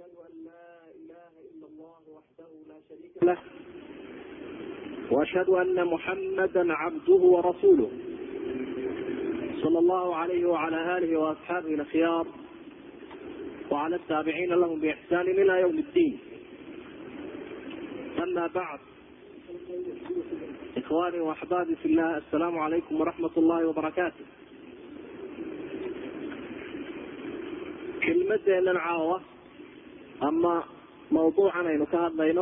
أشهد أن لا إله إلا الله وحده لا شريك له وأشهد أن محمدا عبده ورسوله صلى الله عليه وعلى آله وأصحابه الأخيار وعلى التابعين لهم بإحسان إلى يوم الدين أما بعد إخواني وأحبابي في الله السلام عليكم ورحمة الله وبركاته kelmadeenan caawa ama mawduucan aynu ka hadlayno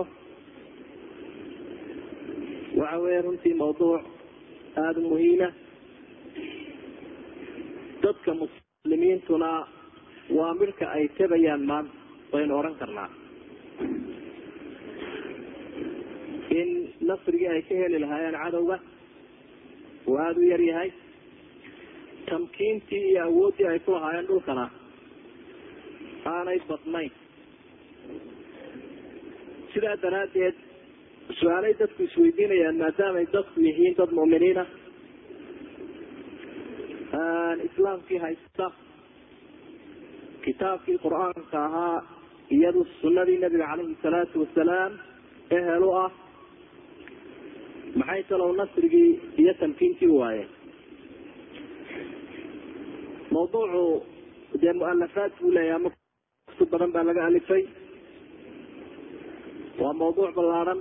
waxa weeye runtii mawduuc aada u muhiima dadka muslimiintuna waa midhka ay tabayaan maanta waynu odhan karnaa in nasrigii ay ka heli lahaayeen cadowga uu aada u yar yahay tamkiintii iyo awooddii ay ku lahaayeen dhulkana aanay badnayn sidaa daraaddeed su-aalay dadku isweydiinayaan maadaamay dadku yihiin dad mu'miniina islaamkii haysta kitaabkii qur-aanka ahaa iyadu sunadii nabiga caleyhi salaatu wasalaam ehel u ah maxay talow nasrigii iyo tamkiintii waayeen mawduucu dee mualafaad buu leeyahay ama kutub badan baa laga alifay waa mawduuc ballaadhan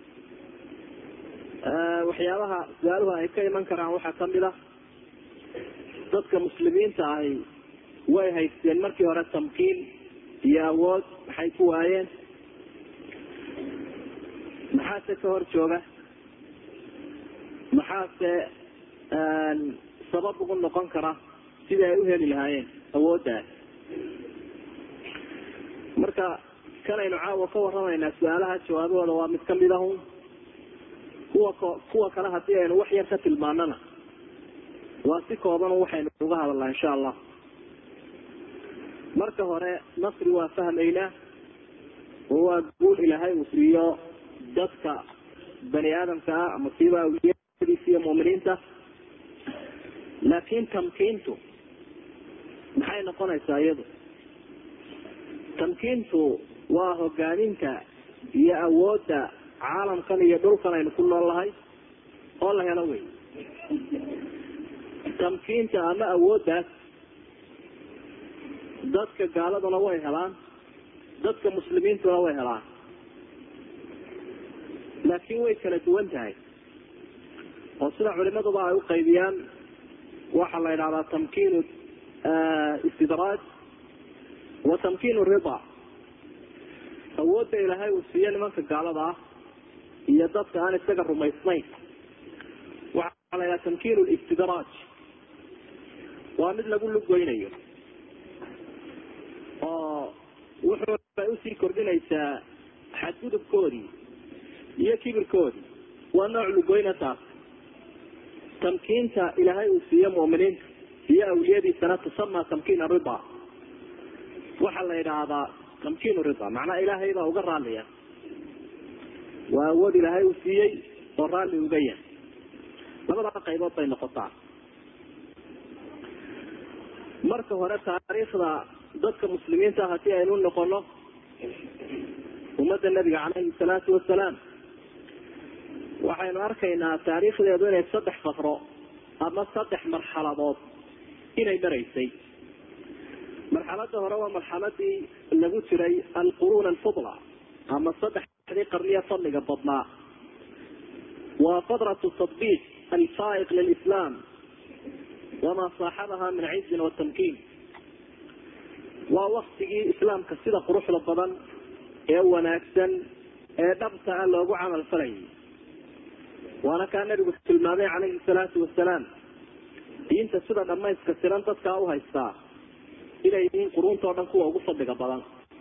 waxyaabaha su-aaluhu ay ka iman karaan waxaa kamid a dadka muslimiinta ahi way haysteen markii hore tamkiin iyo awood maxay ku waayeen maxaase ka hor jooga maxaase sabab ugu noqon kara sidii ay u heli lahaayeen awooddaas marka kanaynu caawa ka warramaynaa su-aalaha jawaabahooda waa mid kamid ahun kuwa kuwa kale haddii aynu wax yar ka tilmaanana waa si kooban waxaynu uga hadalnaa insha allah marka hore nasri waa fahmaynaa oo waa guul ilaahay uu siiyo dadka bani aadamka ah ama siiba awliyadiisa iyo mu'miniinta laakin tamkiintu maxay noqonaysaa iyadu tamkiintu waa hogaaminta iyo awoodda caalamkan iyo dhulkan aynu ku nool lahay oo la helo wey tamkiinta ama awooddaas dadka gaaladuna way helaan dadka muslimiintuna way helaan laakiin way kala duwan tahay oo sida culimaduba ay u qaybiyaan waxaa la yidhahdaa tamkiinu istidraaj wa tamkiinu rida awoodda ilaahay uu siiyo nimanka gaalada ah iyo dadka aan isaga rumaysnayn waxaa la yidhaha tamkiinu listidraaj waa mid lagu lugoynayo oo wuxuu ay usii kordhinaysaa xadgudubkoodii iyo kibirkoodii waa nooc lugoyna taas tamkiinta ilaahay uu siiyo mu'miniinta iyo awliyadiisana tusama tamkiin arida waxaa la yidhaahdaa tamkiin rida macnaa ilaahay baa uga raaliya waa awood ilaahay uu siiyey oo raalli uga yahay labada qaybood bay noqotaa marka hore taariikhda dadka muslimiinta haddii aynu noqono ummadda nabiga caleyhi salaatu wasalaam waxaynu arkaynaa taariikhdeedu inay saddex fatro ama saddex marxaladood inay maraysay marxalada hore waa marxaladii lagu jiray alquruun alfudla ama saddexdii qarniya fadliga badnaa waa fadratu tadbiiq alfaa'iq lilislam wamaa saaxabaha min cizin watamkiin waa waktigii islaamka sida quruxda badan ee wanaagsan ee dhabta ah loogu camal falayay waana kaa nabigu tilmaamay calayhi salaatu wasalaam diinta sida dhamayska siran dadkaa u haystaa inay yihiin quruuntao dhan kuwa ugu fadliga badan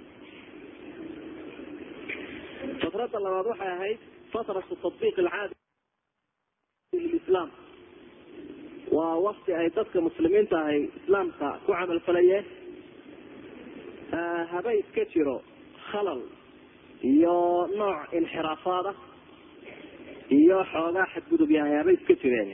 fatrada labaad waxay ahayd fatratu tatbiiq alcaadi lislaam waa wakti ay dadka muslimiinta ahay islaamka ku camal falayeen haba iska jiro khalal iyo nooc inxiraafaad ah iyo xoogaa xadgudub yahay haba iska jireen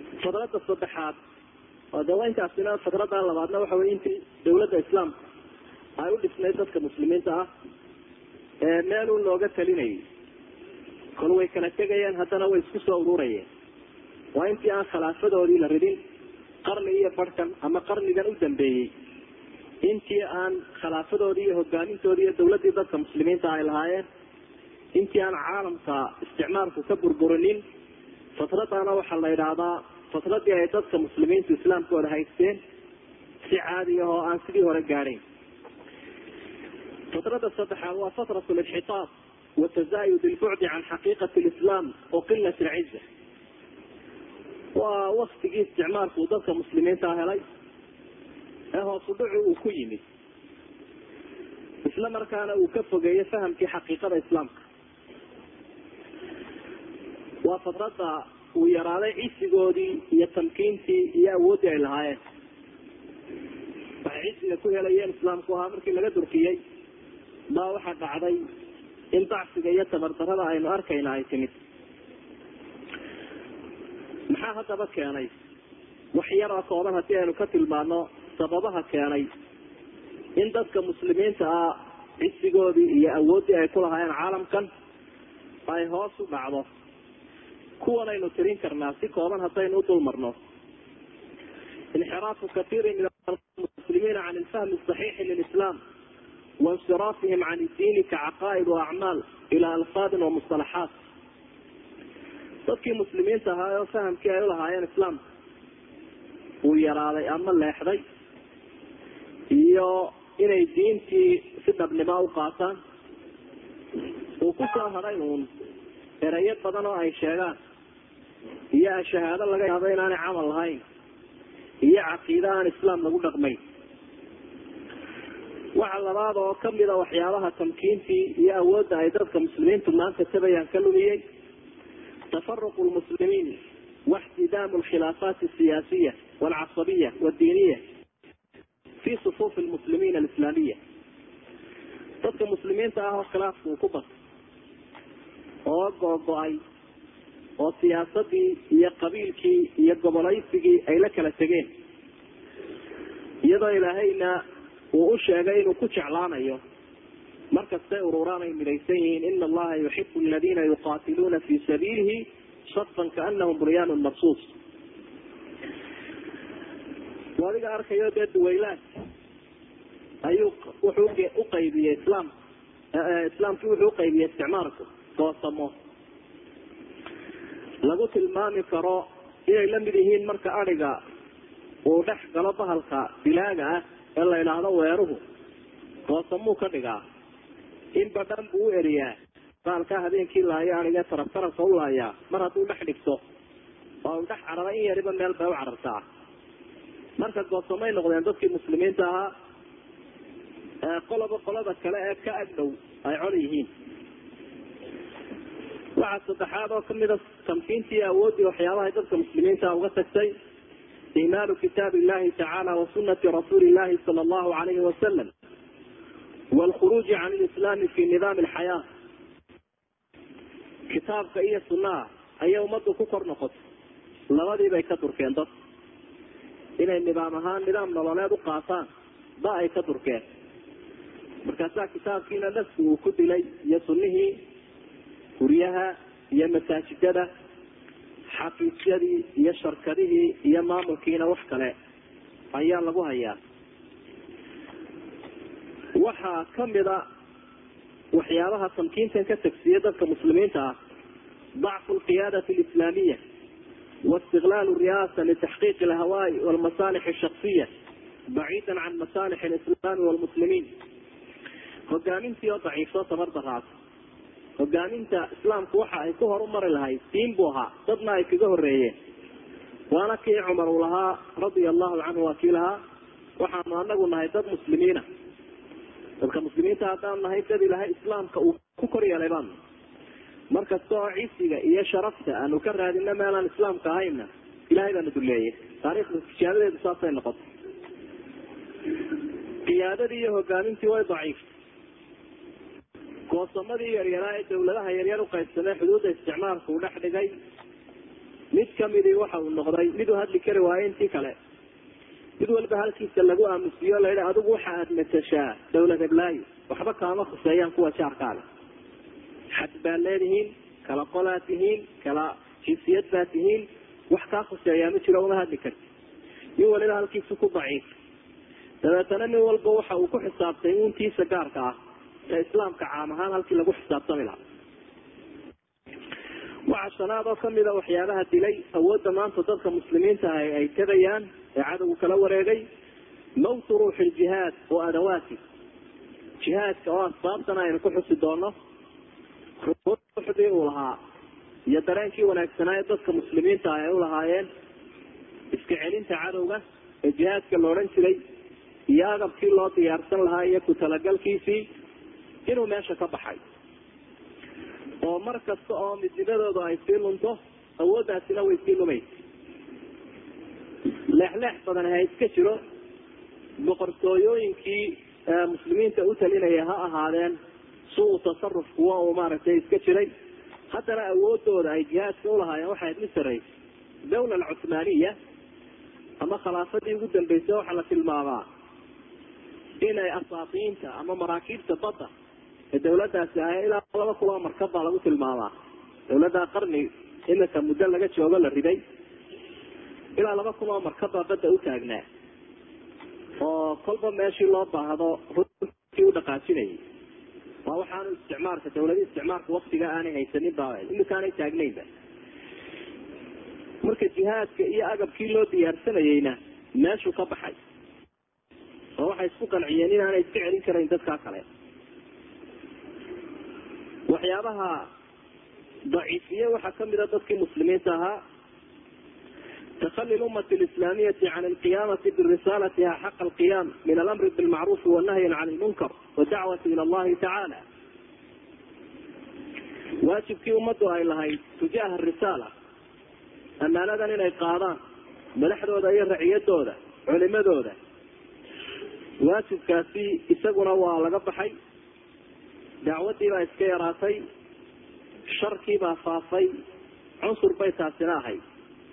fadrada saddexaad oo de waa intaasina fadrada labaadna waxa wey intii dawladda islaamka ay u dhisnayd dadka muslimiinta ah ee meelun looga talinayay kol way kala tegayeen haddana way isku soo ururayeen waa intii aan khilaafadoodii la ridin qarni iyo barhkan ama qarnigan u dambeeyey intii aan khilaafadoodii iyo hogaamintoodii iyo dawladdii dadka muslimiinta ay lahaayeen intii aan caalamka isticmaalku ka burburinin fatradaana waxaa la yidhaahdaa fatradii ay dadka muslimiintu islaamkooda haysteen si caadiya oo aan sidii hore gaadhayn fatrada saddexaad waa fatrat linxitaab watazayud lbucdi can xaqiiqati lislaam wa qilat lciza waa waktigii isticmaalku dadka muslimiinta helay ee hoosu dhucu uu ku yimid isla markaana uu ka fogeeyo fahamkii xaqiiqada islaamka waa fatrada uu yaraaday cisigoodii iyo tamkiintii iyo awooddii ay lahaayeen waxay cisiga ku helayeen islaamku ahaa markii laga durkiyey baa waxaa dhacday in dacsiga iyo tabardarada aynu arkayna ay timid maxaa haddaba keenay wax yaroo kooban haddii aynu ka tilmaano sababaha keenay in dadka muslimiinta ah cisigoodii iyo awooddii ay ku lahaayeen caalamkan ay hoos u dhacdo kuwanaynu tirin karnaa si kooban haddaynu u dulmarno inxiraafu katiiri min almuslimiina can ilfahmi saxiixi lilislaam waاnsiraafihim can iddiini kacaqaa'id waacmaal ilaa alfaadin wamusطalaxaat dadkii muslimiinta ahaa oo fahamkii ay ulahaayeen islaamka uu yaraaday ama leexday iyo inay diintii si dhabnimo u qaataan uu ku soo hadhay uun erayo badan oo ay sheegaan iyo shahaado laga yaabo inaanay camal lahayn iyo caqiide aan islaam lagu dhaqmayn waxa labaad oo kamida waxyaabaha tamkiintii iyo awoodda ay dadka muslimiintu maanta tabayaan ka lumiyey tafaruq lmuslimiin waxtidaamu alkhilaafaat asiyaasiya walcasabiya wadiiniya fi sufuufi lmuslimiin alislaamiya dadka muslimiinta ah oo khilaafku uu ku batay oo googo-ay oo siyaasadii iyo qabiilkii iyo gobolaysigii ay la kala tegeen iyadoo ilaahayna uu u sheegay inuu ku jeclaanayo markastay ururaan ay midaysan yihiin ina allaha yuxibu aladiina yuqaatiluuna fi sabiilihi safan kaanahum bunyaanun marsuus adiga arkayo dee duwaylaad ayuu wuxuu uqaybiyey islaam islaamkii wuxuu uqaybiyey isticmaalku doosamo lagu tilmaami karo inay la mid yihiin marka adhiga uu dhex galo bahalka dilaaga ah ee la idhaahdo weeruhu doosamuu ka dhigaa in badhan buu u eriyaa bahalkaa habeenkii laayo aniga taraf tarafka u laayaa mar hadduu dhex dhigto oo u dhex carara in yariba meel bay u carartaa marka goosamay noqdeen dadkii muslimiinta ahaa qoloba qolada kale ee ka agdhow ay col yihiin waxaa saddexaad oo kamida tamkiintii awooddii waxyaabahay dadka muslimiinta uga tagtay imaalu kitaab illahi tacaala wa sunati rasuuli illahi sala allahu alayhi wasalam waalkhuruuji can lislaami fi nidaami alxayaa kitaabka iyo sunnaha ayay ummaddu ku kor noqotay labadiibay ka durkeen dad inay nidaam ahaan nidaam nololeed u qaataan ba ay ka durkeen markaasaa kitaabkiina nafsi uu ku dilay iyo sunnihii guryaha iyo masaajidada xafiisyadii iyo sharkadihii iyo maamulkiina wax kale ayaa lagu hayaa waxaa kamida waxyaabaha tamkiintan ka tagsiya dadka muslimiinta ah dacfu lqiyaadati alislaamiya waistiqlaal riyaasa litaxqiiqi alhawaa'i walmasaalix ashaqsiya baciida can masaalix alislaami walmuslimiin hogaamintii oo daciifso tabardaraas hogaaminta islaamku waxa ay ku horumari lahayd diin buu ahaa dadna ay kaga horeeyeen waana kii cumar uu lahaa radia allahu canhu waa kii lahaa waxaanu anagu nahay dad muslimiina dadka muslimiinta haddaan nahay dad ilahay islaamka uu ku kor yeelay baanu markasta oo cisiga iyo sharafta aanu ka raadino meelaan islaamka ahayna ilahay baana duleeyay taarikhda tijaabadeedu saasay noqotay qiyaadadii iyo hogaamintii way daciiftay goosamadii yaryaraa ee dawladaha yaryar uqaybsamee xuduudda isticmaalka uu dhex dhigay mid kamidii waxa uu noqday mid u hadli kari waayo intii kale mid walba halkiisa lagu aamusiyo la yidhi adigu waxa aada matashaa dawlad heblaayo waxba kaama khuseeyaan kuwa jaarkaale xad baad leedihiin kala qolaad tihiin kala jinsiyad baad tihiin wax kaa khuseeyaa ma jiro uma hadli karti nin waliba halkiisa ku daciif dabeetana nin walba waxa uu ku xisaabtay uuntiisa gaarka ah ee islaamka caam ahaan halkii lagu xisaabtami lahaa waxa shanaad oo kamida waxyaabaha dilay awoodda maanta dadka muslimiinta ah ay tabayaan ee cadowgu kala wareegay mawtu ruuxi ljihaad wa adawaati jihaadka oo asbaabtana aynu ku xusi doono ruuxdii uu lahaa iyo dareenkii wanaagsanaa ee dadka muslimiinta ah ay ulahaayeen iska celinta cadowga ee jihaadka la odhan jiray iyo agabkii loo diyaarsan lahaa iyo ku talagalkiisii inuu meesha ka baxay oo mar kasta oo midnimadooda ay sii lunto awooddaasina way sii lumaysa leexleex badan ha iska jiro boqortooyooyinkii muslimiinta u talinaya ha ahaadeen suu tasaruf kuwa uu maaragtay iska jiray haddana awoodooda ay jihaadka ulahaayeen waxay mid saraysa dawla alcuthmaaniya ama khilaafadii ugu dambeysay waxaa la tilmaamaa inay asaatiinta ama maraakiibta badda ee dawladaasi ahay ilaa laba kun oo markab baa lagu tilmaamaa dawladda qarni iminka muddo laga joogo la riday ilaa laba kun oo markab baa badda u taagnaa oo kolba meeshii loo baahdo runtii u dhaqaajinayay waa waxaanu isticmaalka dawladii isticmaalka waktiga aanay haysanin ba imika aanay taagnaynba marka jihaadka iyo agabkii loo diyaarsanayeyna meeshuu ka baxay oo waxay isku qanciyeen inaanay iska celin karayn dadkaa kale waxyaabaha daciifiye waxaa kamida dadkii muslimiinta ahaa takali lumati lislaamiyati can alqiyamati birisaalatiha xaqa alqiyam min alamri bilmacruufi wanahyi can lmunkar wadacwati ila allahi tacaala waajibkii ummaddu ay lahayd tujaaha risaala amaanadan inay qaadaan madaxdooda iyo raciyadooda culimadooda waajibkaasi isaguna waa laga baxay dacwadii baa iska yaraatay sharkii baa faafay cunsur bay taasina ahayd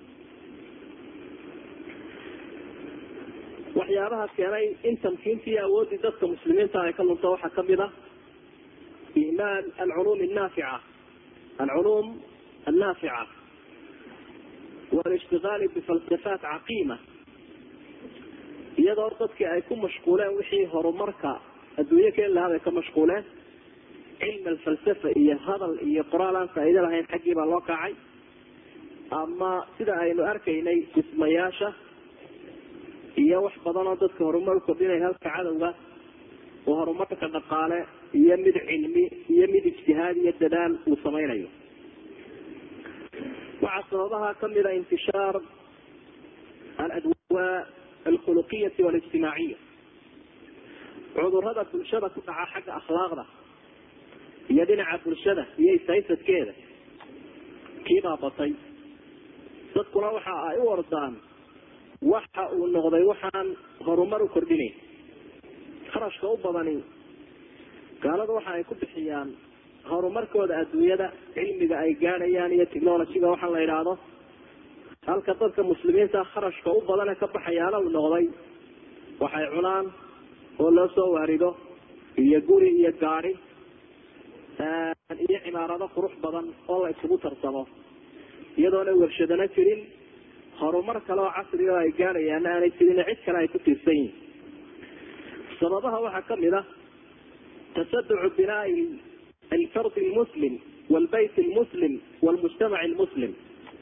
waxyaabaha keenay in tamkiintii iyo awooddii dadka muslimiinta ay ka lunto waxaa kamid ah ihmaal alculuum annaafica alculuum annaafica walishtigaali bifalsafaat caqiima iyadoo dadkii ay ku mashquuleen wixii horumarka adduunyo keen lahaa bay ka mashquuleen cilm alfalsafa iyo hadal iyo qoraal aan faa'iido lahayn xaggii baa loo kacay ama sida aynu arkaynay dhismayaasha iyo wax badan oo dadka horumar ukordhinay halka cadowga oo horumarka dhaqaale iyo mid cilmi iyo mid ijtihaad iyo dadaal uu samaynayo waxaa sababaha kamida intishaar aladwaa alkhuluqiyati walijtimaaciya cudurada bulshada ku dhaca xagga akhlaaqda iyo dhinaca bulshada iyo isaysadkeeda kiibaa batay dadkuna waxa ay u ordaan waxa uu noqday waxaan horumar u kordhinayn kharashka u badani gaalada waxa ay ku bixiyaan horumarkooda adduunyada cilmiga ay gaadhayaan iyo technologyga waxaa la idhaahdo halka dadka muslimiinta kharashka u badane ka baxayaana uu noqday waxay cunaan oo loo soo waarido iyo guri iyo gaadi iyo cimaarado qurux badan oo la isugu tarsamo iyadoona warshadana jirin horumar kale oo casri oo ay gaadhayaana aanay jirin cid kale ay ku tiirsan yihin sababaha waxaa kamid ah tasaducu binaai alfard lmuslim walbayt lmuslim walmujtamac lmuslim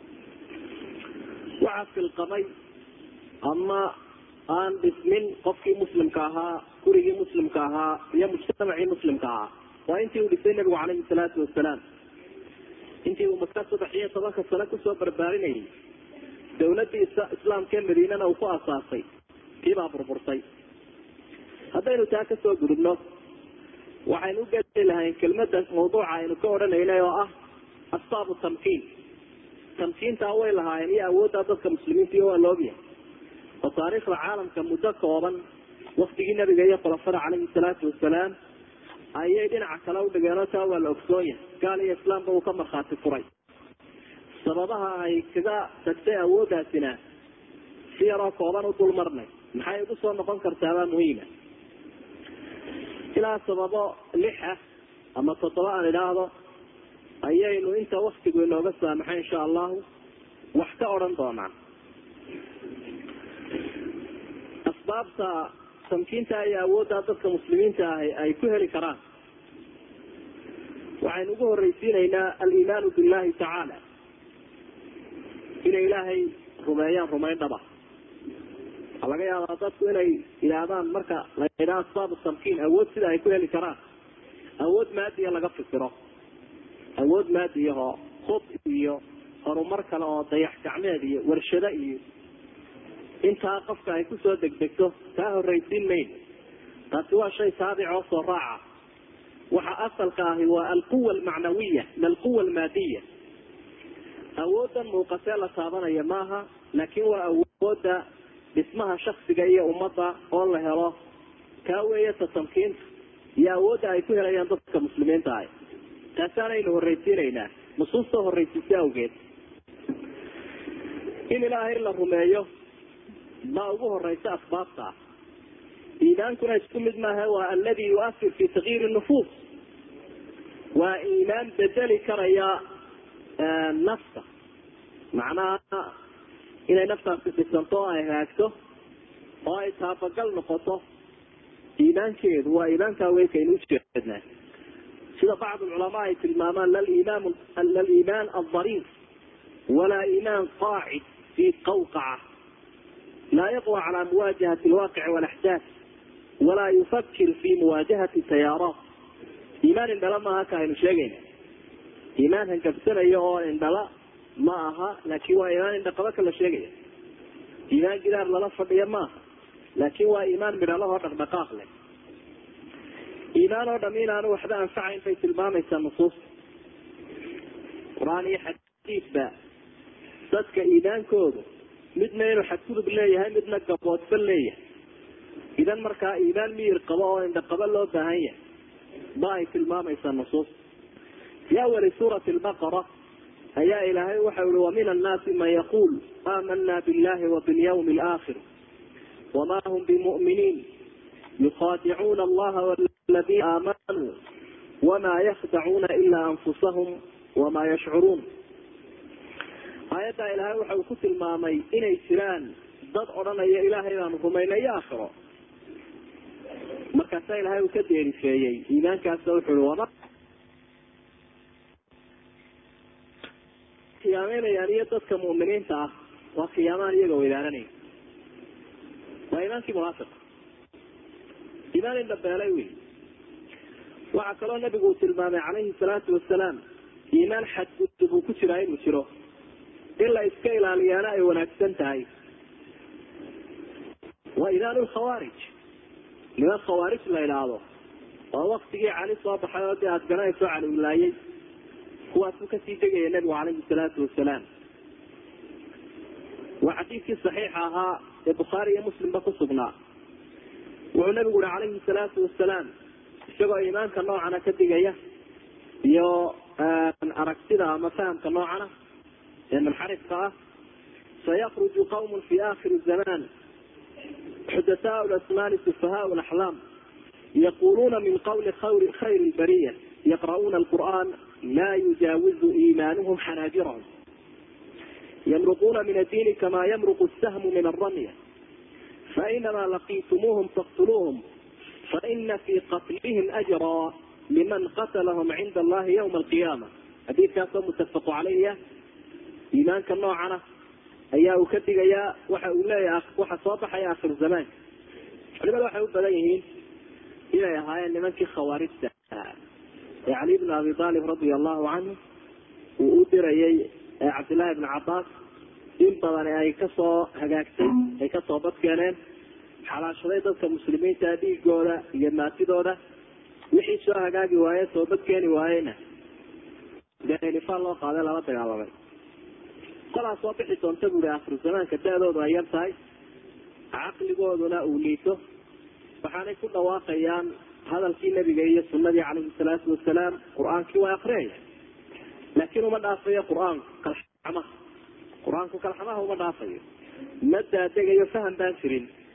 waxaa filqamay ama aan dhismin qofkii muslimka ahaa gurigii muslimka ahaa iyo mujtamacii muslimka ahaa waa intii uu dhisay nabigu calayhi salaatu wasalaam intii uu maka saddex iyo tobanka sano kusoo barbaarinayay dawladii islaamkaee madiinana uu ku asaasay kiibaa burburtay haddaynu taa kasoo gudubno waxaynu u geli lahayn kelmada mawduuca aynu ka odhanaynay oo ah asbaabu tamkiin tamkiintaa way lahaayeen iyo awooddaa dadka muslimiinta iyo waa laogyahay oo taariikhda caalamka muddo kooban waktigii nabiga iyo khulafada caleyhi salaatu wasalaam ayay dhinaca kale udhigeen oo taa waa la ogsoon yahay gaal iyo islaamba uu ka markhaati furay sababaha ay kaga tagtay awooddaasina si yaroo kooban u dul marnay maxay ugu soo noqon kartaabaa muhiima ilaa sababo lix ah ama toddoba aan idhaahdo ayaynu inta waktigu inooga saamaxay insha allahu wax ka odhan doonaa asbaabta tamkiinta iyo awoodda dadka muslimiinta ahi ay ku heli karaan waxaynu ugu horreysiinaynaa aliimaanu billahi tacaala inay ilaahay rumeeyaan rumayn dhaba waxaa laga yaabaa dadku inay yidhaahdaan marka la yidhaha asbaabu tamkiin awood sida ay ku heli karaan awood maadiya laga fikiro awood maadiyahoo hub iyo horumar kale oo dayax gacmeed iyo warshado iyo intaa qofka ay kusoo degdegto taa horraysiin mayn taasi waa shay taabic oo soo raaca waxa asalka ahi waa alquwa almacnawiya la alquwa almaadiya awoodan muuqatee la taabanaya maaha laakiin waa awooda dhismaha shaksiga iyo ummadda oo la helo kaa weeye tatamkiinta iyo awoodda ay ku helayaan dadka muslimiinta ahi taasaanaynu horraysiinaynaa nusuusta horraysiisa awgeed in ilaahay la rumeeyo baa ugu horeysa asbaabta ah iimaankuna isku mid maaha waa aladi yuafir fi takyiiri nufuus waa iimaan bedeli karaya nafta macnaha inay naftaasi dhisanto oo ay hagaagto oo ay taabagal noqoto iimaankeedu waa iimaankaa weykaynu ujeednaa sida bacd culamaa ay tilmaamaan laliimaan laliimaan aldariif walaa iimaan qaacid fi qawqaca laa yaqwa calaa muwaajahati alwaaqici walaxdaaf walaa yufakir fi muwaajahati tayaaraat iimaan indhala maaha ka aynu sheegayna iimaan hangabsanaya oo indhala ma aha laakin waa iimaan indhaqaba ka la sheegaya iimaan gidaar lala fadhiya maaha laakin waa iimaan midhalahoo dhaqdhaqaaq leh iimaan oo dham inaanu waxba anfacayn bay tilmaamaysaa nusuusta qur-aan iyo xadiidba dadka iimaankoodu midna inuu xadgudub leeyahay midna gaboodba leeyahay idan markaa iimaan miyir qabo oo indhaqabo loo baahan yahay ba ay tilmaamaysaa nusuus fi awali suurati lbaqara ayaa ilaahay waxa ihi wamin annaasi man yaquul aamana billahi wa bilyawmi alaakhir wama hum bimuminiin yukhadicuuna allaha waladiina aamanuu wama yakdacuuna ila anfusahum wama yashcuruun aayaddaa ilaahay waxa uu ku tilmaamay inay jiraan dad odhanaya ilaahay baanu rumaynay iyo aakhiro markaasaa ilaahay uu ka deerifeeyey iimaankaasa wuxu i wama khiyaameynayaan iyo dadka mu'miniinta ah waa khiyaamaan iyaga weydaananaya waa iimaankii munaafiqa iimaan indhabeelay wey waxaa kaloo nabigu uu tilmaamay calayhi salaatu wasalaam iimaan xadgudub uu ku jiraa inuu jiro in la iska ilaaliyaana ay wanaagsan tahay waa iimaan lkhawaarij niman khawaarij la idhaahdo oo waktigii cali soo baxay oo dee aada garanayso cali wilaayay kuwaasuu kasii degaya nabigu calayhi salaatu wasalaam waa xadiidkii saxiixa ahaa ee bukhaari iyo muslimba ku sugnaa wuxuu nabigu uhi calayhi salaatu wasalaam isagoo iimaanka noocana ka digaya iyo aragtida ama fahamka noocana ee munxarifka ah sayakruju qawm fi akhiri zaman xudataa lasmaani sufahaa laxlaam yaquluuna min qawli khayr lbariya yaqra'uuna alqur'an la yujaawizu iimanuhum xanaajirahum yamruquuna min addiini kama yamruqu sahmu min alramya fainama laqiitumuuhum faktuluuhum faina fi qatlihim ajraa liman qatlahum cinda allahi ywma alqiyaama xadiidkaasoo mutafaqu calayha iimaanka noocana ayaa uu ka digayaa waxa uu leeyahay waxa soo baxaya akhir zamaanka culimada waxay u badan yihiin inay ahaayeen nimankii khawaarijta ee cali bn abi aalib radia allahu canhu uu u dirayay cabdillahi bn cabaas in badan ay kasoo hagaagtay ay kasoo badkeeneen xalaashaday dadka muslimiinta dhiigooda iyo maatidooda wixii soo hagaagi waaye soo badkeeni waayena dee nifaan loo qaaday lala dagaalamay kolaa soo bixi doonta buui akhiru zamaanka da-doodu ay yar tahay caqligooduna uu liito waxaanay ku dhawaaqayaan hadalkii nabiga iyo sunadii calayhi salaatu wasalaam qur-aankii waa akriyaya laakiin uma dhaafayo qur-aanku kalxamaha qur-aanku kalxamaha uma dhaafayo ma daadegayo faham baan jirin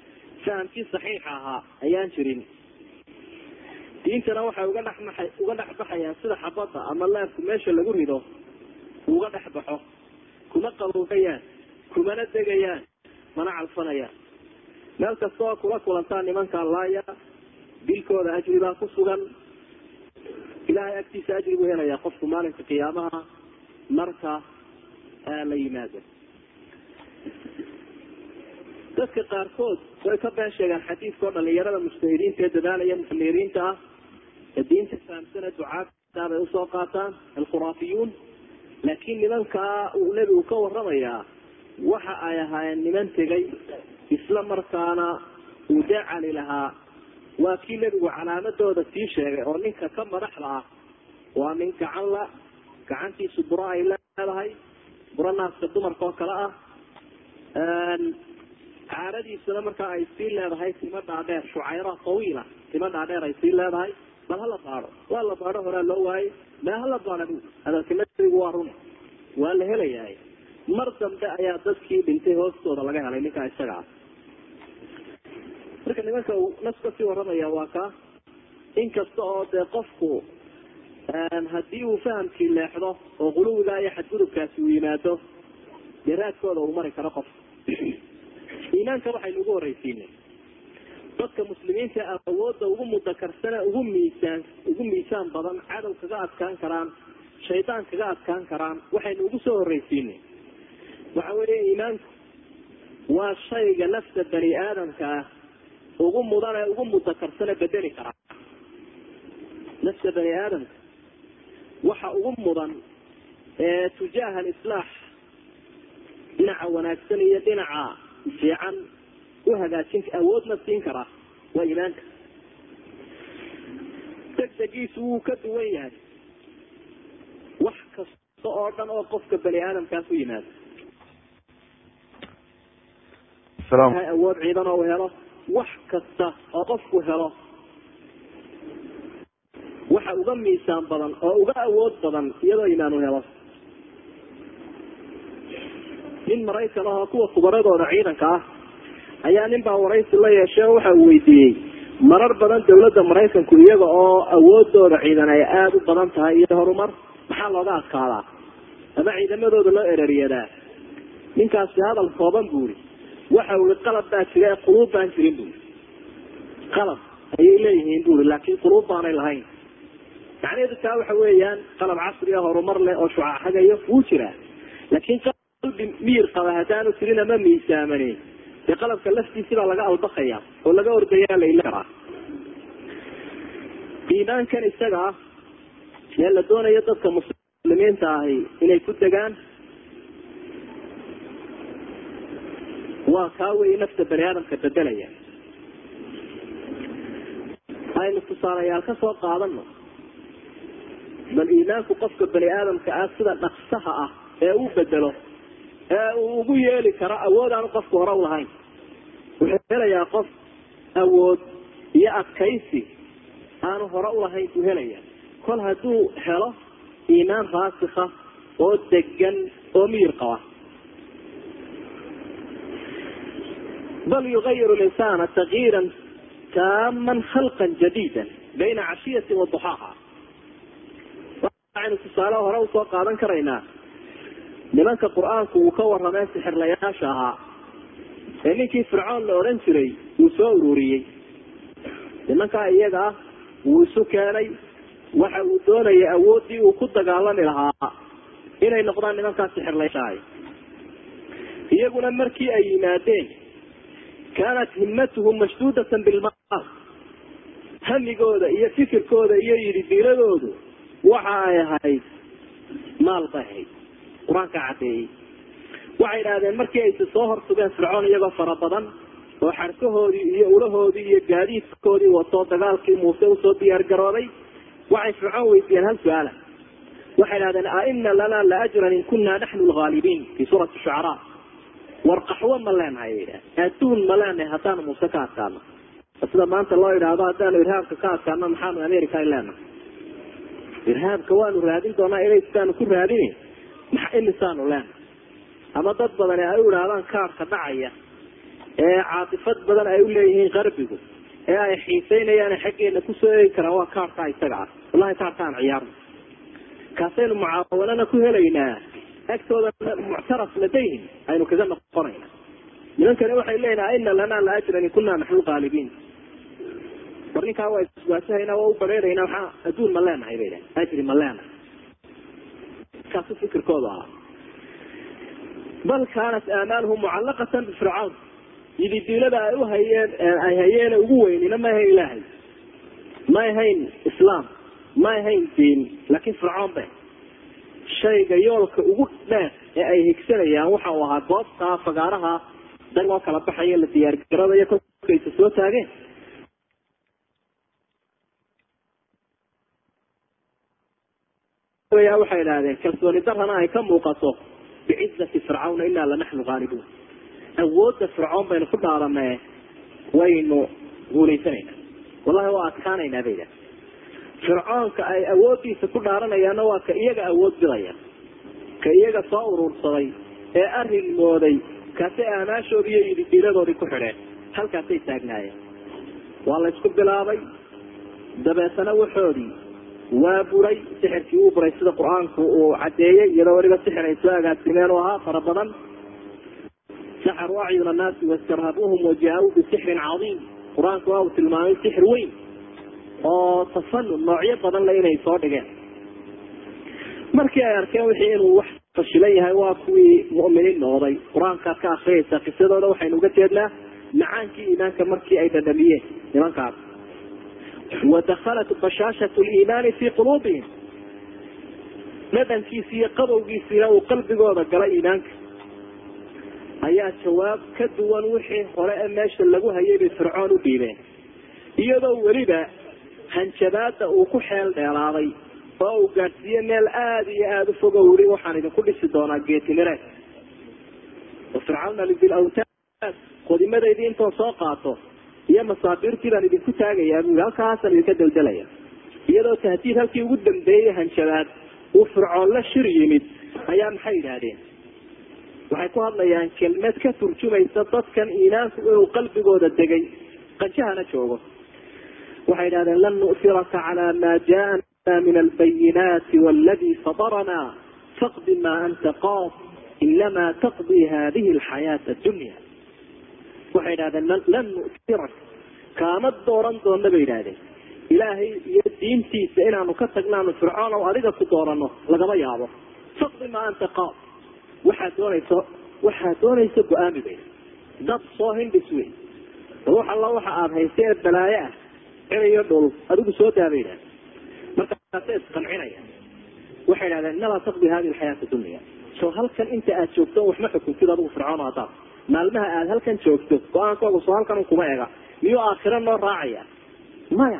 fahamkii saxiixa ahaa ayaan jirin diintana waxay uga dhexmaa uga dhex baxayaan sida xabadda ama leebku meesha lagu rido uga dhex baxo kuma qaboogayaan kumana degayaan mana calfanayaan meel kasta oo kula kulantaa nimanka laaya dilkooda ajri baa ku sugan ilahay agtiisa ajri buu helayaa qofku maalinka qiyaamaha marka la yimaado dadka qaarkood way ka been sheegaan xadiidka oo dhalinyarada mujtahidiinta ee dadaalaya muxamiriinta ah ee diinta fahamsana ducaada bay usoo qaataan alkhuraafiyuun laakiin nimankaa uu nebigu ka waramayaa waxa ay ahaayeen niman tegay isla markaana uu dee cali lahaa waa kii nebigu calaamadooda sii sheegay oo ninka ka madaxda ah waa nin gacan la gacantiisu buro ay leedahay buro naaska dumarka oo kale ah caaradiisuna markaa ay sii leedahay timo dhaadheer shucayra tawiila timo dhaadheer ay sii leedahay bal hala baado waa la baado horaa loo waayey mee hala baada bu hadalka nabigu waa run waa la helayahay mar dambe ayaa dadkii dhintay hoostooda laga helay ninkaa isaga ah marka nimanka uu nas kasii waramaya waa ka inkasta oo dee qofku haddii uu fahamkii leexdo oo quluwigaa iyo xadgudubkaasi uu yimaado dee raadkooda uu mari karo qofka iimaanka waxaynu ugu horreysiinay dadka muslimiinta awoodda ugu mudakarsane ugu miisaan ugu miisaan badan cadow kaga adkaan karaan shaydaan kaga adkaan karaan waxaynu ugu soo horreysiinay waxa weeye iimaanku waa shayga nafta bani aadamka ah ugu mudan ee ugu mudakarsane bedeli karaa nafta bani aadamka waxa ugu mudan ee tujaaha alislaax dhinaca wanaagsan iyo dhinaca fiican u hagaajin awoodna siin karaa waa iimaanka degdegiisu wuu ka duwan yahay wax kasta oo dhan oo qofka bani aadamkaas u yimaado awood ciidan oo u helo wax kasta oo qofku helo waxa uga miisaan badan oo uga awood badan iyadoo iimaan u helo nin maraykan ahoo kuwa khubaradooda ciidanka ah ayaa nin baa waraysi la yeeshay oo waxa uu weydiiyey marar badan dawladda maraykanku iyaga oo awoodooda ciidan ay aada u badan tahay iyo horumar maxaa looga adkaadaa ama ciidamadooda loo ereriyadaa ninkaasi hadal kooban buuri waxa ui qalab baa jira ee quluub baan jirin buuri qalab ayay leeyihiin buuri laakiin quluub baanay lahayn macnaheedu taa waxa weeyaan qalab casri ah horumar leh oo shucaxagayo wuu jiraa laakiin qalbi miyir qaba haddaanu jirin ama miisaamanin dee qalabka laftiisi baa laga albakaya oo laga ordayaa laila karaa iimaankan isaga ah ee la doonayo dadka muslimiinta ahi inay ku degaan waa kaa wey nafta bani aadamka bedelaya aynu tusaalayaal ka soo qaadano bal iimaanku qofka bani aadamka ah sida dhaqsaha ah ee uu bedelo ee uu ugu yeeli karo awood aanu qofku hore u lahayn wuxuu helayaa qof awood iyo adkaysi aanu hore ulahayn buu helaya kol hadduu helo iimaan raasikha oo degan oo miyir qaba bal yugayiru linsaana takyiiran taaman khalqan jadiida bayna cashiyati wa duxaaha waxaynu tusaale hore usoo qaadan karaynaa nimanka qur-aanku uu ka waramee sixirlayaasha ahaa ee ninkii fircoon la odhan jiray uu soo ururiyey nimankaa iyaga ah wuu isu keenay waxa uu doonayay awooddii uu ku dagaalami lahaa inay noqdaan nimankaa sixirlayaashahay iyaguna markii ay yimaadeen kaanat himmatuhum mashduudatan bilmaal hamigooda iyo fikirkooda iyo yididiiradoodu waxa ay ahayd maal bay ahayd qur-aanka caddeeyey waxay idhahdeen markii aysi soo horsugeen fircoon iyagoo fara badan oo xarkahoodii iyo ulahoodii iyo gaadiidkoodii watoo dagaalkii muuse usoo diyaar garooday waxay fircoon weydiiyeen hal su-aala waxay idhahdeen aina lanaa la ajran in kunaa naxnu lhaalibiin fii suurati shucaraa war qaxwo ma leenahay adduun ma leenahay haddaanu muuse ka adkaano sida maanta loo idhaahdo haddaanu irhaabka ka adkaano maxaanu america ay leenahay irhaabka waanu raadin doonaa inaystaanu ku raadini imisaanu leenahay ama dad badani ay u idhaahdaan kaarka dhacaya ee caatifad badan ay uleeyihiin qarbigu ee ay xiiseynayaan xaggeena kusoo eegi karaan waa kaarkaa isaga ah wallahi kaarka aan ciyaarno kaasaynu mucaawanana ku helaynaa agtooda muctaraf ladayhim aynu kaga noqonayna nimankani waxay leeyihin ina lanaa la ajran in kunaa naxnu qaalibiin war ninkaa waa iswaasahayna waa u bareerayna waxaa adduun ma leenahay bay dhahen ajri ma leenahay kaasu fikirkooda ahaa bal kaanat aamaaluhum mucallaqatan bifircawn yididiilada ay u hayeen ay hayeen ugu weynina ma ahayn ilaahay ma ahayn islaam ma ahayn diin laakiin fircoon be shayga yoolka ugu dheer ee ay higsanayaan waxa uu ahaa goobtaa fagaaraha dan oo kala baxaya la diyaargaradayo kolkaysa soo taageen waxay idhahdeen kalsooni darana ay ka muuqato bicizati fircawna inaa lanaxnu haalibuun awoodda fircoon baynu ku dhaadanee waynu guulaysanayna wallahi waa adkaanaynaa bay idhahdeen fircoonka ay awooddiisa ku dhaaranayaanna waa ka iyaga awood bidaya ka iyaga soo urursaday ee arrin mooday kaasay aamaashoodii iyo yididiiladoodii ku xidheen halkaasay taagnaayeen waa la ysku bilaabay dabeetana waxoodii waa buray sixirkii uu buray sida qur-aanku uu cadeeyey iyadoo weliba sixir ay soo agaasimeen u ahaa fara badan saxaruu acyun annaasi wastarhabuuhum wajaa-uu bisixrin cadiim qur-aanku waa uu tilmaamay sixir weyn oo tafanun noocyo badan le inay soo dhigeen markii ay arkeen wixii inuu wax fashilan yahay waa kuwii mu'miniin noqday qur-aankaad ka akriyaysa qisadooda waxaynu uga jeednaa macaankii iimaanka markii ay dhadhamiyeen nimankaas wadakhalat bashaashat liimaani fii quluubihim dhadhankiisi iyo qabowgiisiina uu qalbigooda galay iimaanka ayaa jawaab ka duwan wixii hore ee meesha lagu hayay bay fircoon u dhiibeen iyadoo weliba hanjabaada uu ku xeel dheelaaday oo uu gaadhsiiye meel aada iyo aada u fog o weli waxaan idinku dhisi doonaa geetimireed wafircawna bilawtaad qodimadeydii intoo soo qaato iyo masaabiirtii baan idinku taagayaa bui halkaasaan idinka daldalaya iyadoo tahdiid halkii ugu dambeeyey hanjabaad uu fircoon la shir yimid ayaa maxay yidhaahdeen waxay ku hadlayaan kelmad ka turjumaysa dadkan iimaanku inuu qalbigooda degay qanjahana joogo waxay idhahdeen lan nu'firaka calaa maa jaana min albayinaati wاladii fadarana faqdi ma anta qaad inamaa taqdii hadihi alxayaata adunya waxay idhahdeen lan nu'tirak kaama dooran doona bay idhahdeen ilaahay iyo diintiisa inaanu ka tagnaanu fircoon o adiga ku doorano lagama yaabo faqdi ma anta qaad waxaad doonayso waxaad doonayso go-aami bay dad soo hindhis wey wax alla waxa aada haysa ee balaayo ah cinayo dhul adigu soo daabay idhahdeen markaasa isqancinaya waxay idhahdeen inamaa taqdi hadi alxayaata dunya soo halkan inta aad joogto waxma xukuntid adigu fircoon hadaad maalmaha aada halkan joogto go-aankooga soo halkan kuma ega miyuu aakhiro noo raacaya maya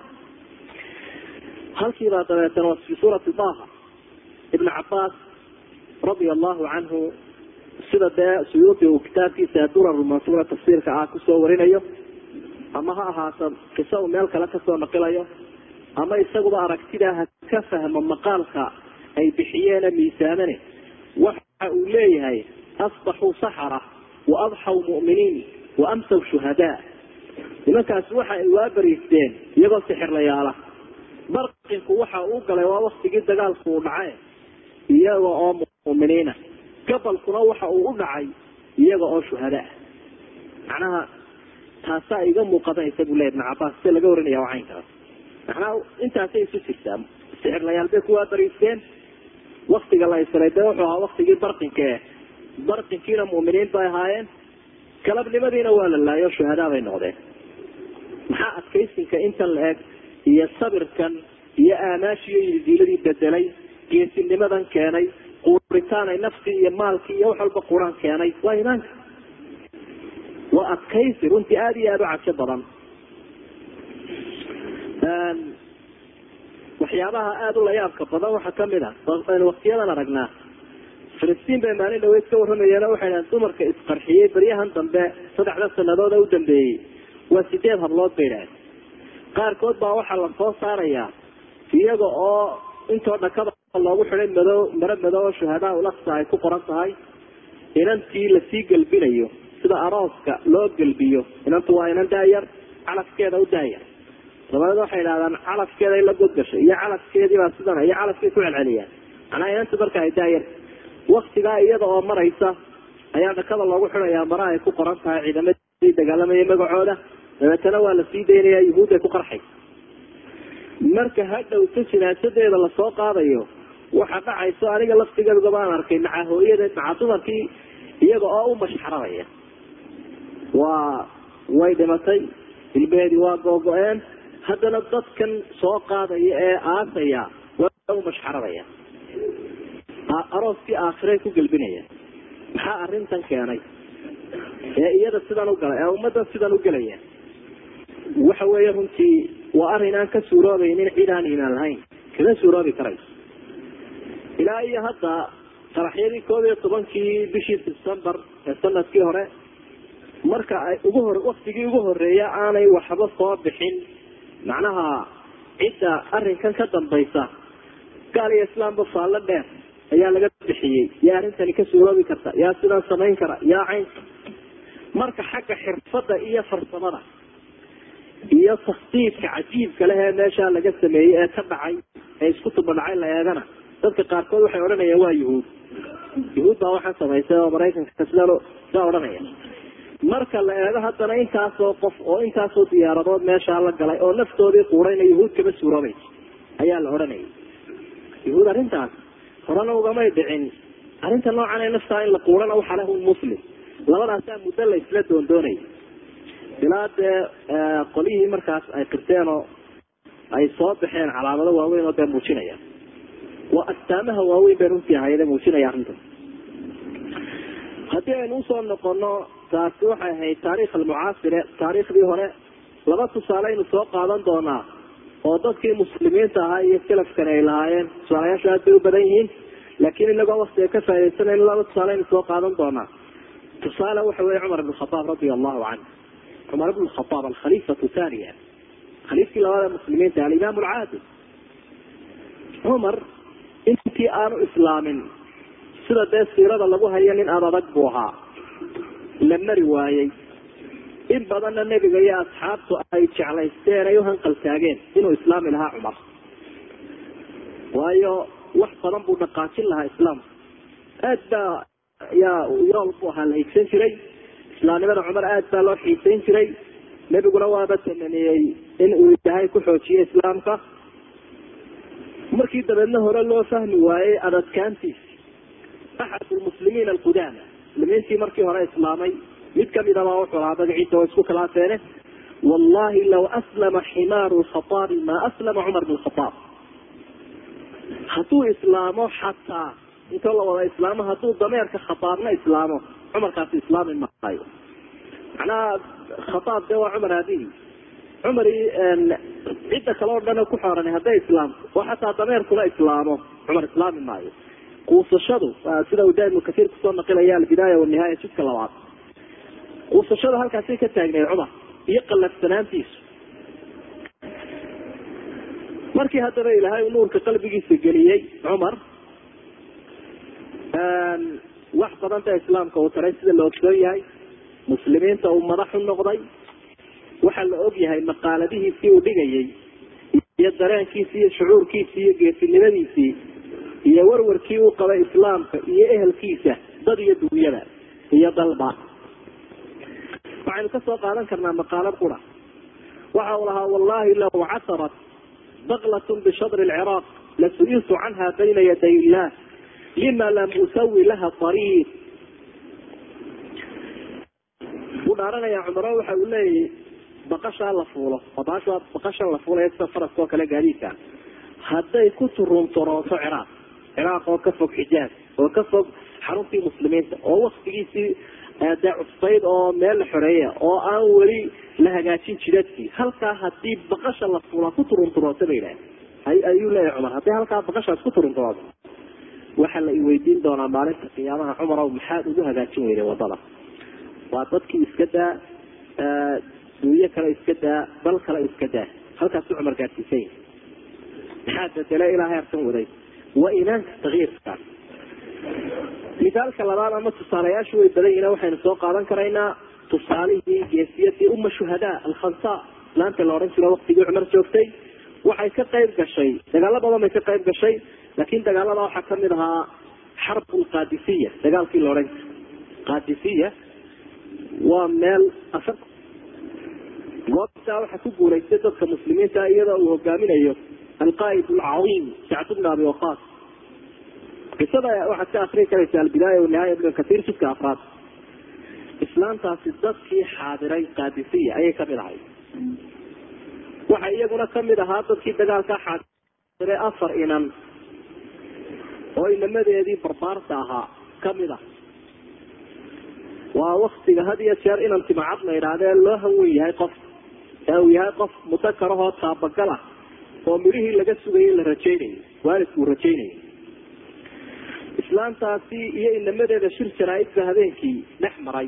halkiibaa dabeetana waa fi suurati daha ibn cabaas radia allahu canhu sida dee suyuudi uu kitaabkiisa durar mansuura tafsiirka ah kusoo warinayo ama ha ahaato qiso uu meel kale kasoo naqilayo ama isaguba aragtidaa ha ka fahmo maqaalka ay bixiyeene miisaamane waxa uu leeyahay asbaxuu saxara wa adxaw mu'miniin wa amsaw shuhadaa nimankaasi waxa ay waabariisteen iyagoo sixirlayaala barqinku waxa uu galay waa waktigii dagaalku uu dhace iyaga oo mu'miniina gabalkuna waxa uu u dhacay iyaga oo shuhadaa macnaha taasaa iga muuqadanaysa buu leya ibn cabaas sida laga warinaya waa caynkaas macnaha intaasay isu jirtaa sixirlayaal bay kuwaa bariisteen waktiga la isray dee wuxuu ahaa waktigii barqinka e barqinkiina mu'miniin bay ahaayeen galabnimadiina waa la laayo shuhadaa bay noqdeen maxaa adkaysinka intan la eg iyo sabirkan iyo aamaashiiyo yididiiladii bedelay geesinimadan keenay quuritaanay naftii iyo maalkii iyo wax walba quraan keenay waa imaanka waa adkaysi runtii aada iyo aada u cajo badan waxyaabaha aada u layaabka badan waxaa kamid a aynu waktiyadan aragnaa filistiin bay maalin dhaweyd ka warramayeen waxay dhahen dumarka isqarxiyey baryahan dambe saddexda sanadood ee u dambeeyey waa sideed hablood bay dhahen qaarkood baa waxaa la soo saarayaa iyaga oo intoo dhakada loogu xiday madow maro madow oo shuhadaa ulaksa ay ku qoran tahay inantii lasii gelbinayo sida arooska loo gelbiyo inantu waa inan daayar calafkeeda u daayar dabadeed waxay idhahdaan calafkeeda in la godgasho iyo calafkeediibaa sidana iyo calafkay ku celceliyaan macnaha inantu marka ay daayar waktigaa iyada oo maraysa ayaa dhakada loogu xidhayaa mara ay ku qoran tahay ciidamadii dagaalamaya magacooda dabeetana waa la sii daynaya yuhuud ay ku qarxay marka hadhowta jinaasadeeda lasoo qaadayo waxa dhacayso aniga laftigeeduga baan arkay maca hooyadeed maca dumarkii iyaga oo u mashxaradaya waa way dhimatay ilmeheedii waa googo-een haddana dadkan soo qaadaya ee aasaya waa u mashxaradaya arooskii aakhirey ku gelbinaya maxaa arrintan keenay ee iyada sidan u galay ee ummaddan sidan u gelaya waxa weeye runtii waa arrin aan ka suuroobaynin cid aan iimaan lahayn kama suuroobi karayso ilaa iyo hadda qaraxyadii koob iyo tobankii bishii sebtembar ee sanadkii hore marka ay ugu hor waktigii ugu horeeya aanay waxba soo bixin macnaha cidda arrinkan ka dambaysa gaal iyo islaamba faallo dheer ayaa laga bixiyey yaa arrintani ka suuroobi karta yaa sidan samayn kara yaa caynka marka xagga xirfadda iyo farsamada iyo takhdiidka cajiibka leh ee meeshaa laga sameeyey ee ka dhacay ee isku tubadhacay la eegana dadka qaarkood waxay odhanayaan waa yuhuud yuhuud baa waxaa samaysay oo maraykanka sida sidaa odhanaya marka la eego haddana intaasoo qof oo intaasoo diyaaradood meeshaa la galay oo naftoodii quurayna yuhuud kama suuroobaysa ayaa la odhanayay yuhuud arrintaas horena ugamay dhicin arrinta noocan ee naftaa in la quurana waxaa leh un muslim labadaasaa muddo la isla doondoonay ilaa dee qolyihii markaas ay qirteen oo ay soo baxeen calaamado waaweyn oo dee muujinaya waa astaamaha waaweyn bay runtii ahayde muujinaya arrinta haddii aynu usoo noqono taasi waxay ahayd taarikh almucaasire taariikhdii hore laba tusaale aynu soo qaadan doonaa oo dadkii muslimiinta ahaa iyo salafkani ay lahaayeen tusaalayaashu aad bay u badan yihiin laakiin inagoo waktiga ka faaidaysanayn laba tusaale aynu soo qaadan doonaa tusaale waxa weye cumar ibn khataab radia allahu canhu cumar ibn khataab alkhaliifatu thaniya khaliifkii labaad ee muslimiinta alimaam alcaadil cumar intii aanu islaamin sida dee siirada lagu hayo nin aad adag buu ahaa la mari waayey in badanna nebiga iyo asxaabtu ay jeclaysteen ay uhanqal taageen inuu islaami lahaa cumar waayo wax badan buu dhaqaajin lahaa islaamka aad baa yaa yool bu ahaa la higsan jiray islaamnimada cumar aad baa loo xiisayn jiray nebiguna waaba tamaniyey in uu ilaahay ku xoojiyo islaamka markii dabeedna hore loo fahmi waayey adadkaantiisi axad lmuslimiin alqudaama muslimiintii markii hore islaamay mid kamidaba wuxuu ahaa magaciisa oo isku khilaafeene wallahi law aslama ximaaru lkhataabi maa aslama cumar bn khataab hadduu islaamo xataa intoo la wada islaamo hadduu dameerka khataabna islaamo cumarkaasi islaami maayo macnaha khataab dee waa cumar aabihii cumar cidda kale oo dhan ku xooran hadday islaamto oo xataa dameerkuna islaamo cumar islaami maayo quusashadu sida uu da ibnu kasiir kusoo naqilaya albidaaya wanihaaya jidka labaad quusashada halkaasay ka taagneed cumar iyo qallafsanaantiisu markii haddaba ilaahay nuurka qalbigiisa geliyey cumar wax badan ba islaamka uu taray sida la ogsoon yahay muslimiinta uu madax u noqday waxaa la og yahay maqaaladihiisii uu dhigayay iyo dareenkiisii iyo shucuurkiisii iyo geesinimadiisii iyo warwarkii uu qabay islaamka iyo ehelkiisa dad iyo dunyada iyo dalba waxaynu ka soo qaadan karnaa maqaalad qura waxa uu lahaa wallahi law casarat baklatun bishadri lciraaq lasu'iltu canha bayna yaday illah lima lam usawi laha ariiq wuu dhaaranayaa cumaro waxa uu leeyahy baqashaa la fuulo baasha baqashan la fuulaya sida faraska oo kale gaadiidka hadday ku turunturooto ciraaq ciraaq oo ka fog xijaaz oo ka fog xaruntii muslimiinta oo waktigiisii dee cusbayd oo meel la xoreeya oo aan weli la hagaajin jidadkii halkaa hadii baqasha la fuulaa ku turunturooto ba yidhaah ayuu leeyahy cumar haddii halkaa baqashaas ku turunturooto waxaa la iweydiin doonaa maalinta qiyaamaha cumarow maxaad ugu hagaajin weyday wadada waa dadkii iska daa duunyo kale iska daa dal kale iska daa halkaasu cumar gaadsiisan yahay maxaa bedele ilaa heerkan waday waa iimaanka takiirkaas misaalka labaad ama tusaalayaashu way badan yihin waxaynu soo qaadan karaynaa tusaalihii geesiyadii uma shuhadaa alkhansa islaanta la odhan jiro waktigii cumar joogtay waxay ka qayb gashay dagaalo badan bay ka qayb gashay laakiin dagaalada waxaa kamid ahaa xarb lqadisiya dagaalkii la odhan jiro qadisiya waa meel afar goobtaa waxaa ku guulaystay dadka muslimiinta iyadoo uu hogaaminayo alqaaid alcaiim sacd bn abi waqas qisada waxaad ka akrii karaysa albidaaya wanihaaya ibn katiir jidka afraad islaamtaasi dadkii xaadiray qadisiya ayay kamid ahay waxaa iyaguna kamid ahaa dadkii dagaalka xaadiray afar inan oo inamadeedii barbaarta ahaa kamid ah waa waktiga had iyo jeer inan timacad la idhaahdee loo hanwen yahay qof ee uu yahay qof mudakarahoo taabagal ah oo midhihii laga sugayay la rajaynayo waalidku uu rajaynayo islaamtaasi iyo inamadeeda shir jaraaidka habeenkii dhex maray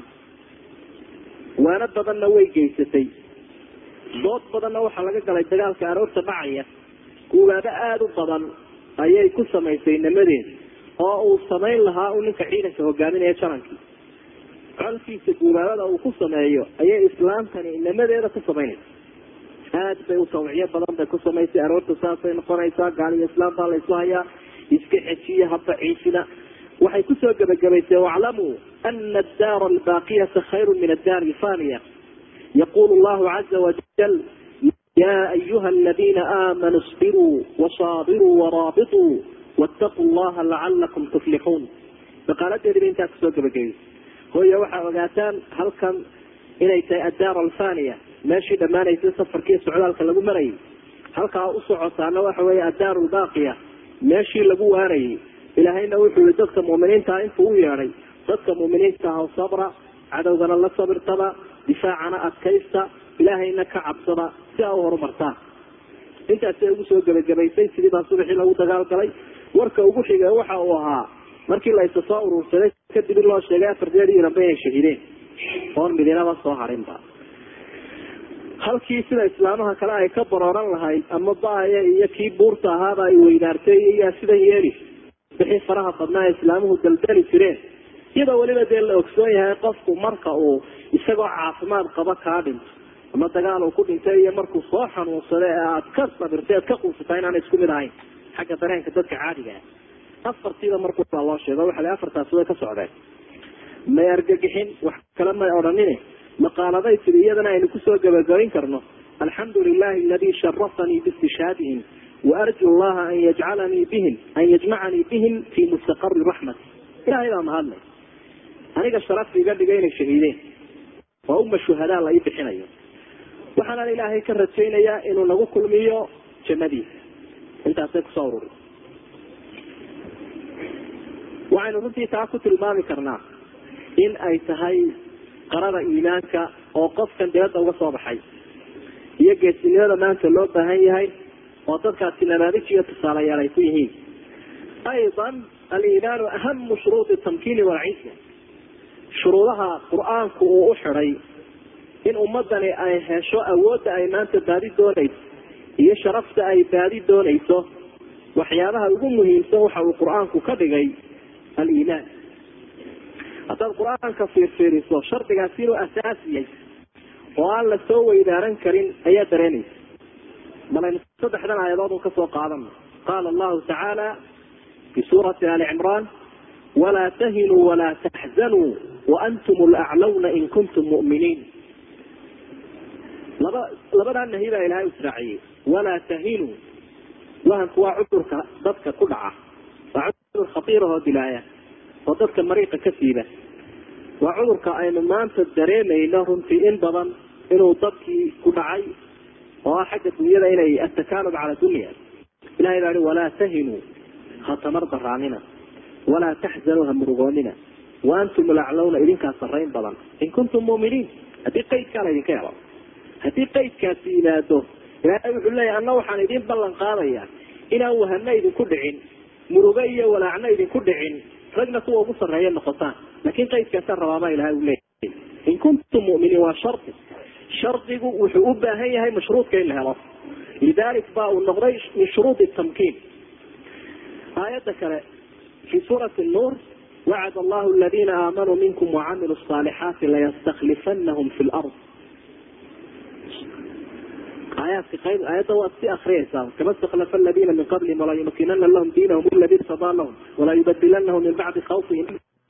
waano badanna way geysatay dood badanna waxaa laga galay dagaalka aroorta dhacaya guubaabo aada u badan ayay ku samaysay inamadeeda oo uu samayn lahaa uu ninka ciidanka hogaaminaya janankii colkiisa guubaabada uu ku sameeyo ayay islaamtani inamadeeda ku samaynaysa aad bay u tawciyo badan bay ku samaysay aroorta saasay noqonaysaa gaaliyo islaam baa la isu hayaa iska xejiya haba ciisina waxay kusoo gebagabaysay waclamuu ana addaara albaaqiyata khayru min addaari alfaniya yaqulu llahu caza wajal ya ayuha aladina aamanuu isbiruu wasaabiruu waraabituu wattaquu llaha lacalakum tuflixuun baqaaladeediba intaa kusoo gebagabaysay hooyo waxaa ogaataan halkan inay tahay addaar alfaniya meeshii dhammaanaysay safarkii socdaalka lagu marayay halkaa u socotaana waxa weeye addaar lbaaqiya meeshii lagu waarayay ilaahayna wuxuu yihi dadka muuminiintaa intuu u yeedhay dadka muuminiinta ah sabra cadowgana la sabirtaba difaacana adkaysta ilaahayna ka cabsada si aa u horumartaan intaasay ugu soo gebagabaysay sidii baa subaxii lagu dagaal galay warka ugu xigay waxa uu ahaa markii la isa soo urursaday kadib in loo sheegay afar jeer iranba inay shahideen oon midinaba soo harinba halkii sida islaamaha kale ay ka barooran lahayd ama baaya iyo kii buurta ahaaba ay weynaartay iyaa sidan yeeli wixii faraha badnaa islaamuhu daldali jireen iyadoo weliba dee la ogsoon yahay qofku marka uu isagoo caafimaad qaba kaa dhinto ama dagaal uu ku dhintay iyo markuu soo xanuunsada ee aad ka sabirtay aad ka quusataa inaana isku mid ahayn xagga dareenka dadka caadiga ah afartiiba markuubaa loo sheego waxa la afartaasi way ka socdeen may argagixin wax kale may odhanine maqaaladay tidi iyadana aynu kusoo gabagabayn karno alxamdu lilahi aladi sharafanii biistishhaadihim waarju llaha an yajcalanii bihim an yajmacanii bihim fi mustaqari raxmati ilahay baa mahadlay aniga sharaf iga dhigay inay shahiideen waa uma shuhadaa la ii bixinayo waxaanaan ilaahay ka rajaynayaa inuu nagu kulmiyo jannadiisa intaasay kusoo ururi waxaynu runtii taa ku tilmaami karnaa in ay tahay qarada iimaanka oo qofkan dibadda uga soo baxay iyo geesinimada maanta loo baahan yahay oo dadkaasi namaadij iyo tusaalayaal ay ku yihiin aydan aliimaanu ahamu shuruudi tamkiini walciza shuruudaha qur-aanku uu u xidhay in ummadani ay hesho awoodda ay maanta baadi doonayso iyo sharafta ay baadi doonayso waxyaabaha ugu muhiimsan waxa uu qur-aanku ka dhigay aliimaan haddaad qur-aanka fiirfiiriso shardigaasi inuu asaasiyay oo aan la soo weydaaran karin ayaa dareenaysa malaynu saddexdan aayadood un kasoo qaadano qaala allahu tacaala fi suurati ali cimraan walaa tahinuu walaa taxzanuu waantum laclawna in kuntum mu'miniin laba labadaa nahi baa ilahay israaciyey walaa tahinuu wahanku waa cudurka dadka ku dhaca waa cudur khatiirahoo dilaaya oo dadka mariiqa ka siiba waa cudurka aynu maanta dareemayno runtii in badan inuu dadkii ku dhacay oo ah xagga dunyada inay atakaalub cala dunya ilahay baa i walaa tahinuu ha tamar daraanina walaa taxzanuu ha murugoonina wa antum laclawna idinkaa sarrayn badan in kuntum mu'miniin haddii qaydkaa laydinka helo haddii qaydkaasi yimaado ilaahay wuxuu leeyahy anna waxaan idin ballan qaadayaa inaan wahana idinku dhicin murugo iyo walaacna idinku dhicin ragna kuwa ugu sarreeya noqotaan laakiin qaydkaasaan rabaabaa ilahay uu leeyahay in kuntum mu'miniin waa shardi shardigu wuxuu u baahan yahay mashruudka in la helo lidalik ba uu noqday min shuruudi tamkiin aayadda kale fi suurati nuur wacad allahu aladiina aamanuu minkum wacamiluu الصaalixaati layastaklifanahum fi lard aayaadka qayb aayadda waad si akriyaysaa kama stakhlafa aladiina min qablihim walaa yumakinana lahum diinahum aladi irtadaa lahum walaa yubadilanahum min bacdi khawfihim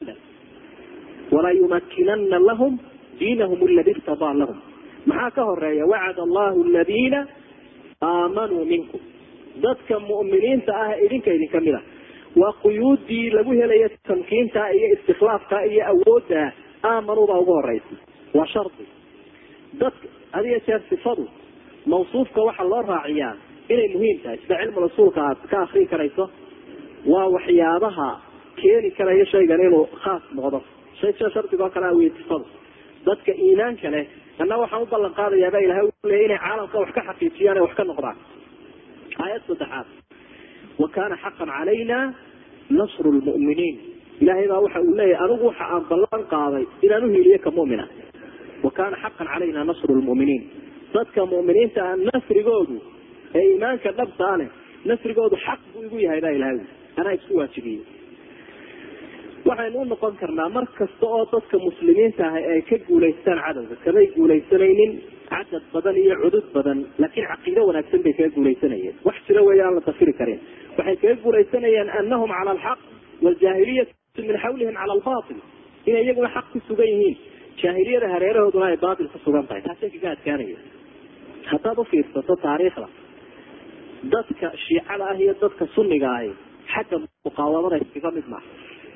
walaa yumakinana lahum diinahum aladi irtadaa lahum maxaa ka horeeya wacad allahu aladiina aamanuu minkum dadka mu'miniinta ah idinka idinka mid a waa quyuudii lagu helaya tamkiinta iyo istikhlaafka iyo awoodda aamanuu baa ugu horeysa waa shardi dadka had iyo jeer sifadu mawsuufka waxaa loo raaciyaa inay muhiim tahay sida cilmul usuulka aad ka akrii karayso waa waxyaabaha keeni karaya shaygan inuu khaas noqdo shay sida shardigoo kale a wey sifadu dadka iimaanka leh anna waxaan u ballan qaadayaaba ilahay uleya inay caalamka wax ka xaqiijiyaan ee wax ka noqdaan aayad saddexaad wa kana xaqan calayna nasru lmu'miniin ilahay baa waxa uu leeyahy anigu waxa aan ballan qaaday inaan uhiiliyo ka mu'mina wa kana xaqan calayna nasru lmu'miniin dadka mu'miniinta ah nasrigoodu ee iimaanka dhabtaa leh nasrigoodu xaq buu igu yahay baa ilahay anaa isku waajibiyey waxaynu u noqon karnaa mar kasta oo dadka muslimiinta ah ay ka guulaystaan cadowga kamay guulaysanaynin cadad badan iyo cudud badan laakiin caqiido wanaagsan bay kaga guulaysanayeen wax jira weeye aan la dafiri karin waxay kaga guulaysanayeen anahum cala alxaq waaljaahiliyatu min xawlihim cala albatil inay iyaguna xaq ku sugan yihiin jaahiliyada hareerahooduna ay baatil ku sugan tahay taasay kaga adkaanaya haddaad ufiirsato taariikhda dadka shiicada ah iyo dadka sunniga ahi xagga muqaawamada iskaga mid maaha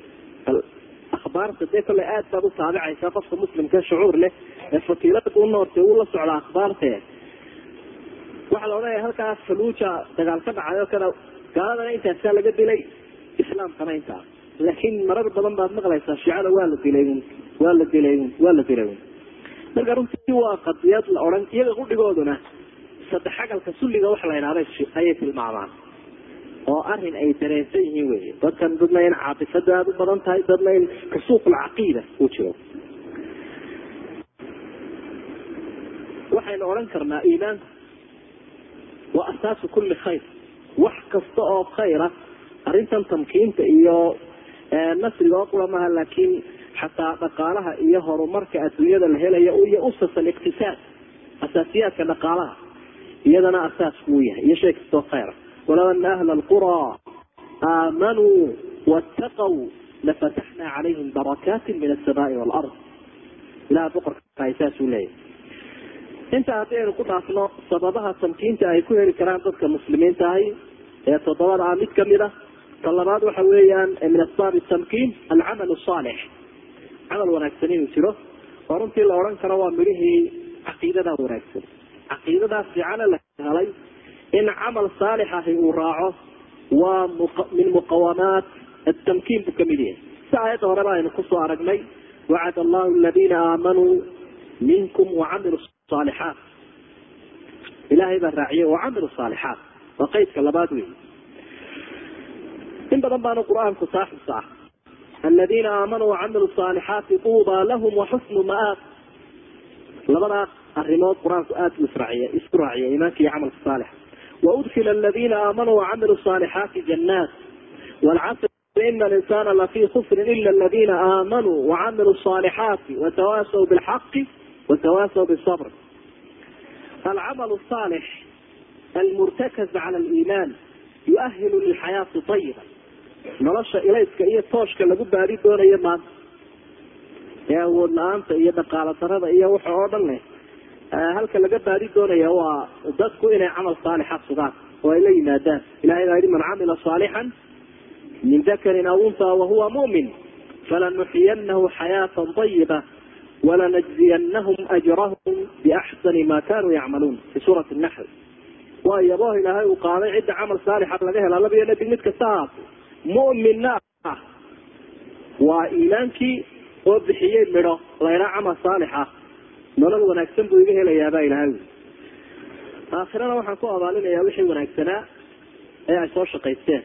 akhbaarta dee kolley aad baad u taabicaysaa qofka muslimka shucuur leh ee fatiilada u noortay uu la socda akhbaarte waxaa la odhanaya halkaa faluuja dagaal ka dhacay oo kale gaaladana intaasaa laga dilay islaamkana intaa laakiin marar badan baad maqlaysaa shiicada waa la dilay un waa la dilay un waa la dilay un marka runtii waa qadiyad la odhan iyaga qudhigooduna saddex agalka sulliga waxa la idhahda ayay tilmaamaan oo arin ay dareensan yihiin wey dadkan dadna in caatifada aada u badan tahay dadna in kasuuqulcaqiida uu jiro waxaynu odhan karnaa iimaanku waa asaasu kulli khayr wax kasta oo khayra arrintan tamkiinta iyo nasriga oo qura maha laakiin xataa dhaqaalaha iyo horumarka adduunyada la helayo iyo usas aliqtisaad asaasiyaadka dhaqaalaha iyadana asaasku uu yahay iyo shay kastoo khayra walow ana ahla alqura aamanuu waataqw lafataxna calayhim barakaati min asamaai waalard ilaha boqorka saasuu leeyahy intaa haddii aynu ku dhaafno sababaha tamkiinta ay ku heli karaan dadka muslimiinta ahi ee toddobada ah mid kamid a ta labaad waxa weeyaan min asbaabi tamkiin alcamal saalix camal wanaagsan inuu jiro oo runtii la odhan karo waa midhihii caqiidada wanaagsan caqiidadaa fiicane la helay in camal saalix ahi uu raaco waa min muqawamaat atamkiin buu kamid yahay si aayadda horeba aynu kusoo aragnay wacad allahu aladiina aamanuu minkum wacamiluu saalixaat ilaahay baa raaciyay wacamilu saalixaat waa qaydka labaad wey in badan baanu qur-aanku saaxibka ah aladiina aamanuu wacamiluu saalixaati tuubaa lahum waxusnu maaab labadaa arimood qur-aanku aada buu israaciy isku raaciya iimaanka iyo camalka saalixa waudkila aladiina aamanuu wacamiluu saalixaati jannaat walcasr ina alinsana lafii khusrin ila aladina aamanuu wacamiluu saalixaati watawaasaw bilxaqi watawaasaw bisabr alcamal saalix almurtakaz cala aliimaan yuahilu lilxayaati ayiba nolosha ilayska iyo tooshka lagu baadi doonayo maanta ee awood la-aanta iyo dhaqaalo darada iyo waxa oo dhan leh halka laga baadi doonaya waa dadku inay camal saalixa sugaan oo ay la yimaadaan ilahay baa yihi man camila saalixan min dakarin aw unha wahuwa mu'min falanuxiyanahu xayaatan ayiba walanajziyanahum ajrahum biaxsani ma kanuu yacmaluun fi suurati naxl waa yabooh ilaahay uu qaaday cidda camal saalixa laga hela labiyo nabi mid kasta ahaato mu'minna ah waa iimaankii oo bixiyey midho laydhaa camal saalix ah nolol wanaagsan buu iga helayaabaa ilahay aakhirana waxaan ku abaalinayaa wixii wanaagsanaa ee ay soo shaqaysteen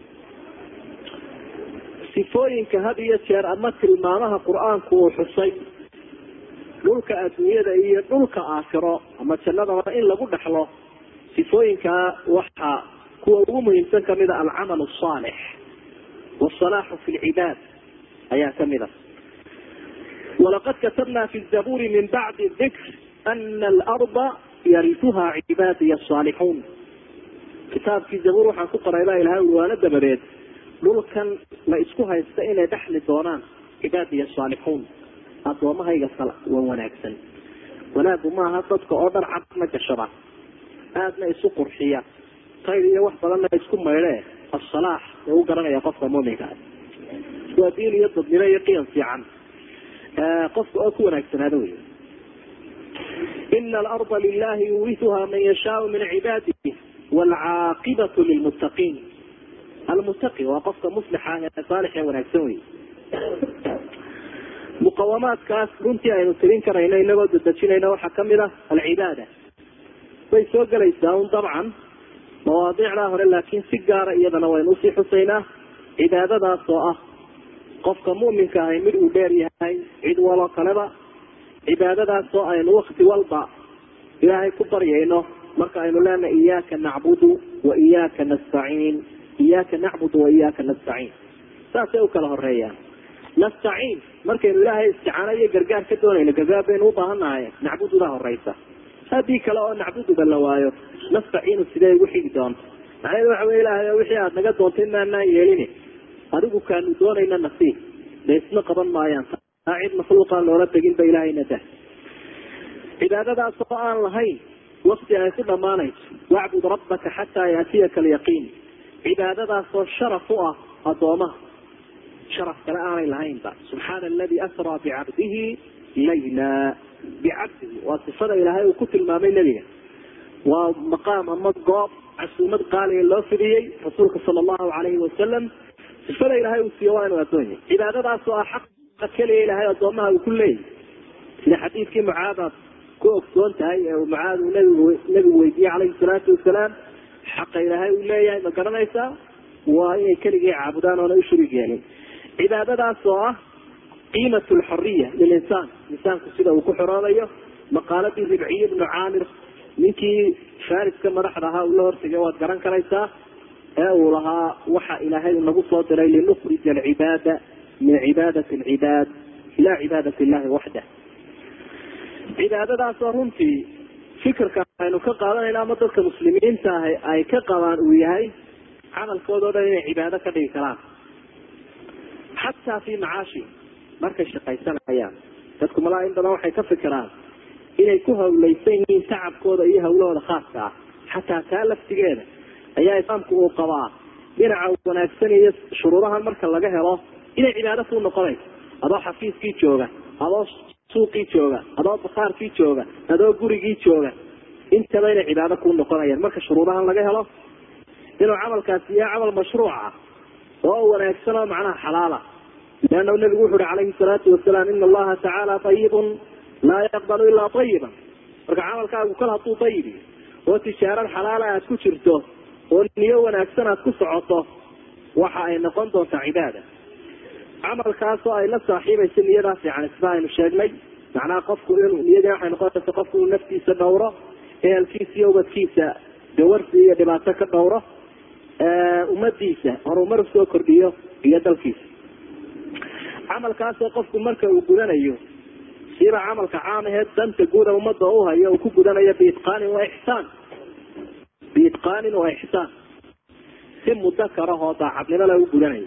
sifooyinka had iyo jeer ama tilmaamaha qur-aanku uu xusay dhulka adduunyada iyo dhulka aakhiro ama jannadaba in lagu dhexlo sifooyinkaa waxaa kuwa ugu muhiimsan kamida alcamal asaalix wasalaaxu fi lcibaad ayaa kamid a walaqad katabna fi zabuuri min bacdi dikr ana alarda yarisuha cibaadiya asaalixuun kitaabkii zabuur waxaan ku qoray baa ilahay ui waana dabadeed dhulkan la isku haysta inay dhexli doonaan cibaadiya asaalixuun adoomahayga wan wanaagsan wanaagu maaha dadka oo dhan cadna gashada aadna isu qurxiya tayr iyo wax badanna isku maydhe asalaax ee u garanaya qofka muminka waa diin iyo dadnimo iyo qiyam fiican qofka oo ku wanaagsanaado wey ina alarda lilahi yuurisuha man yashaau min cibaadihi waalcaaqibatu lilmuttaqiin almuttaqi waa qofka muslixa ah ee saalix ee wanaagsan wey muqawamaadkaas runtii aynu tirin karayno inagoo dadejinayna waxaa kamid ah alcibaada way soo gelaysaa un dabcan mawaadiicdaa hore laakiin si gaara iyadana waynu usii xusaynaa cibaadadaas oo ah qofka mu'minka ahay mid uu dheer yahay cid waloo kaleba cibaadadaas oo aynu wakti walba ilaahay ku baryayno marka aynu leenahay iyaaka nacbudu wa iyaaka nastaciin iyaaka nacbudu wa iyaaka nastaciin saasay u kala horeeyaan nastaciin markaynu ilaahay isticaano iyo gargaar ka doonayno gargaar baynu ubaahannahay nacbududaa horeysa haddii kale oo nacbuduba la waayo nastaciinu sidee ugu xigi doonta macnaheedu waxa wey ilahay wixii aada naga doontay maanaan yeelin adigu kaanu doonayna nasiib de isma qaban maayaan taa cid makhluuqaan loola tegin ba ilahayna dah cibaadadaas oo aan lahayn wakti ay ku dhammaanayso wacbud rabbaka xataa yaatiyaka alyaqiin cibaadadaasoo sharaf u ah addoomaha sharaf kale aanay lahaynba subxaana aladi asraa bicabdihi layla bicabdihi waa sifada ilaahay uu ku tilmaamay nebiga waa maqaam ama goob casuumad qaaliga loo fidiyey rasuulka sala allahu alayhi wasalam sifada ilaahay uu siiyo waa inuu addoonyahy cibaadadaas oo ah xaqa keliya ilaahay addoomaha uu ku leeyahy sida xadiidkii mucaadaad ku ogsoon tahay ee uu mucaad uu nabigu nabigu weydiiyey calayhi salaatu wasalaam xaqa ilaahay uu leeyahay ma garanaysaa waa inay keligii caabudaan oona u shuriig yeelin cibaadadaas oo ah qiimat lxoriya lilinsaan insaanku sida uu ku xoroonayo maqaaladii ribciye ibnu caamir ninkii fariska madaxda ahaa uu la hortegay waad garan karaysaa ee uu lahaa waxa ilaahay nagu soo diray linukrija alcibaada min cibaadati alcibaad ila cibaadat illahi waxdah cibaadadaasoo runtii fikirka aynu ka qaadanayna ama dadka muslimiinta ah ay ka qabaan uu yahay camalkooda o dhan inay cibaado ka dhigi karaan xataa fi macaashi markay shaqaysanayaan dadku malaa in badan waxay ka fikiraan inay ku hawlaysan yihiin tacabkooda iyo hawlahooda khaaska ah xataa taa laftigeeda ayaa islaamku uu qabaa dhinaca wanaagsan iyo shuruudahan marka laga helo inay cibaado kuu noqonayso adoo xafiiskii jooga adoo suuqii jooga adoo bakhaarkii jooga adoo gurigii jooga intaba inay cibaado kuu noqonayaan marka shuruudahan laga helo inuu camalkaasi yahay camal mashruuca oo wanaagsan oo macnaha xalaala leanna nabigu wuxu uhi calayhi salaatu wasalaam ina allaha tacaala ayibun laa yaqbalu ilaa ayiban marka camalkaagu kal hadduu ayibi oo tijaarad xalaala aad ku jirto oo niyo wanaagsan aad ku socoto waxa ay noqon doontaa cibaada camalkaasoo ay la saaxiibayso niyadaa fiican sida aynu sheegnay macnaha qofku in niyadii waxay noqonaysa qofku inuu naftiisa dhowro ehelkiisa iyo ubadkiisa gawarsi iyo dhibaato ka dhowro ummadiisa horumar usoo kordhiyo iyo dalkiisa camalkaasoo qofku marka uu gudanayo siba camalka caam ahee danta guuda ummadda u hayo uu ku gudanayo biitqaanin wa ixsaan biitqaanin wa ixsaan si mudakarahoo daacadnimo lagu gudanayo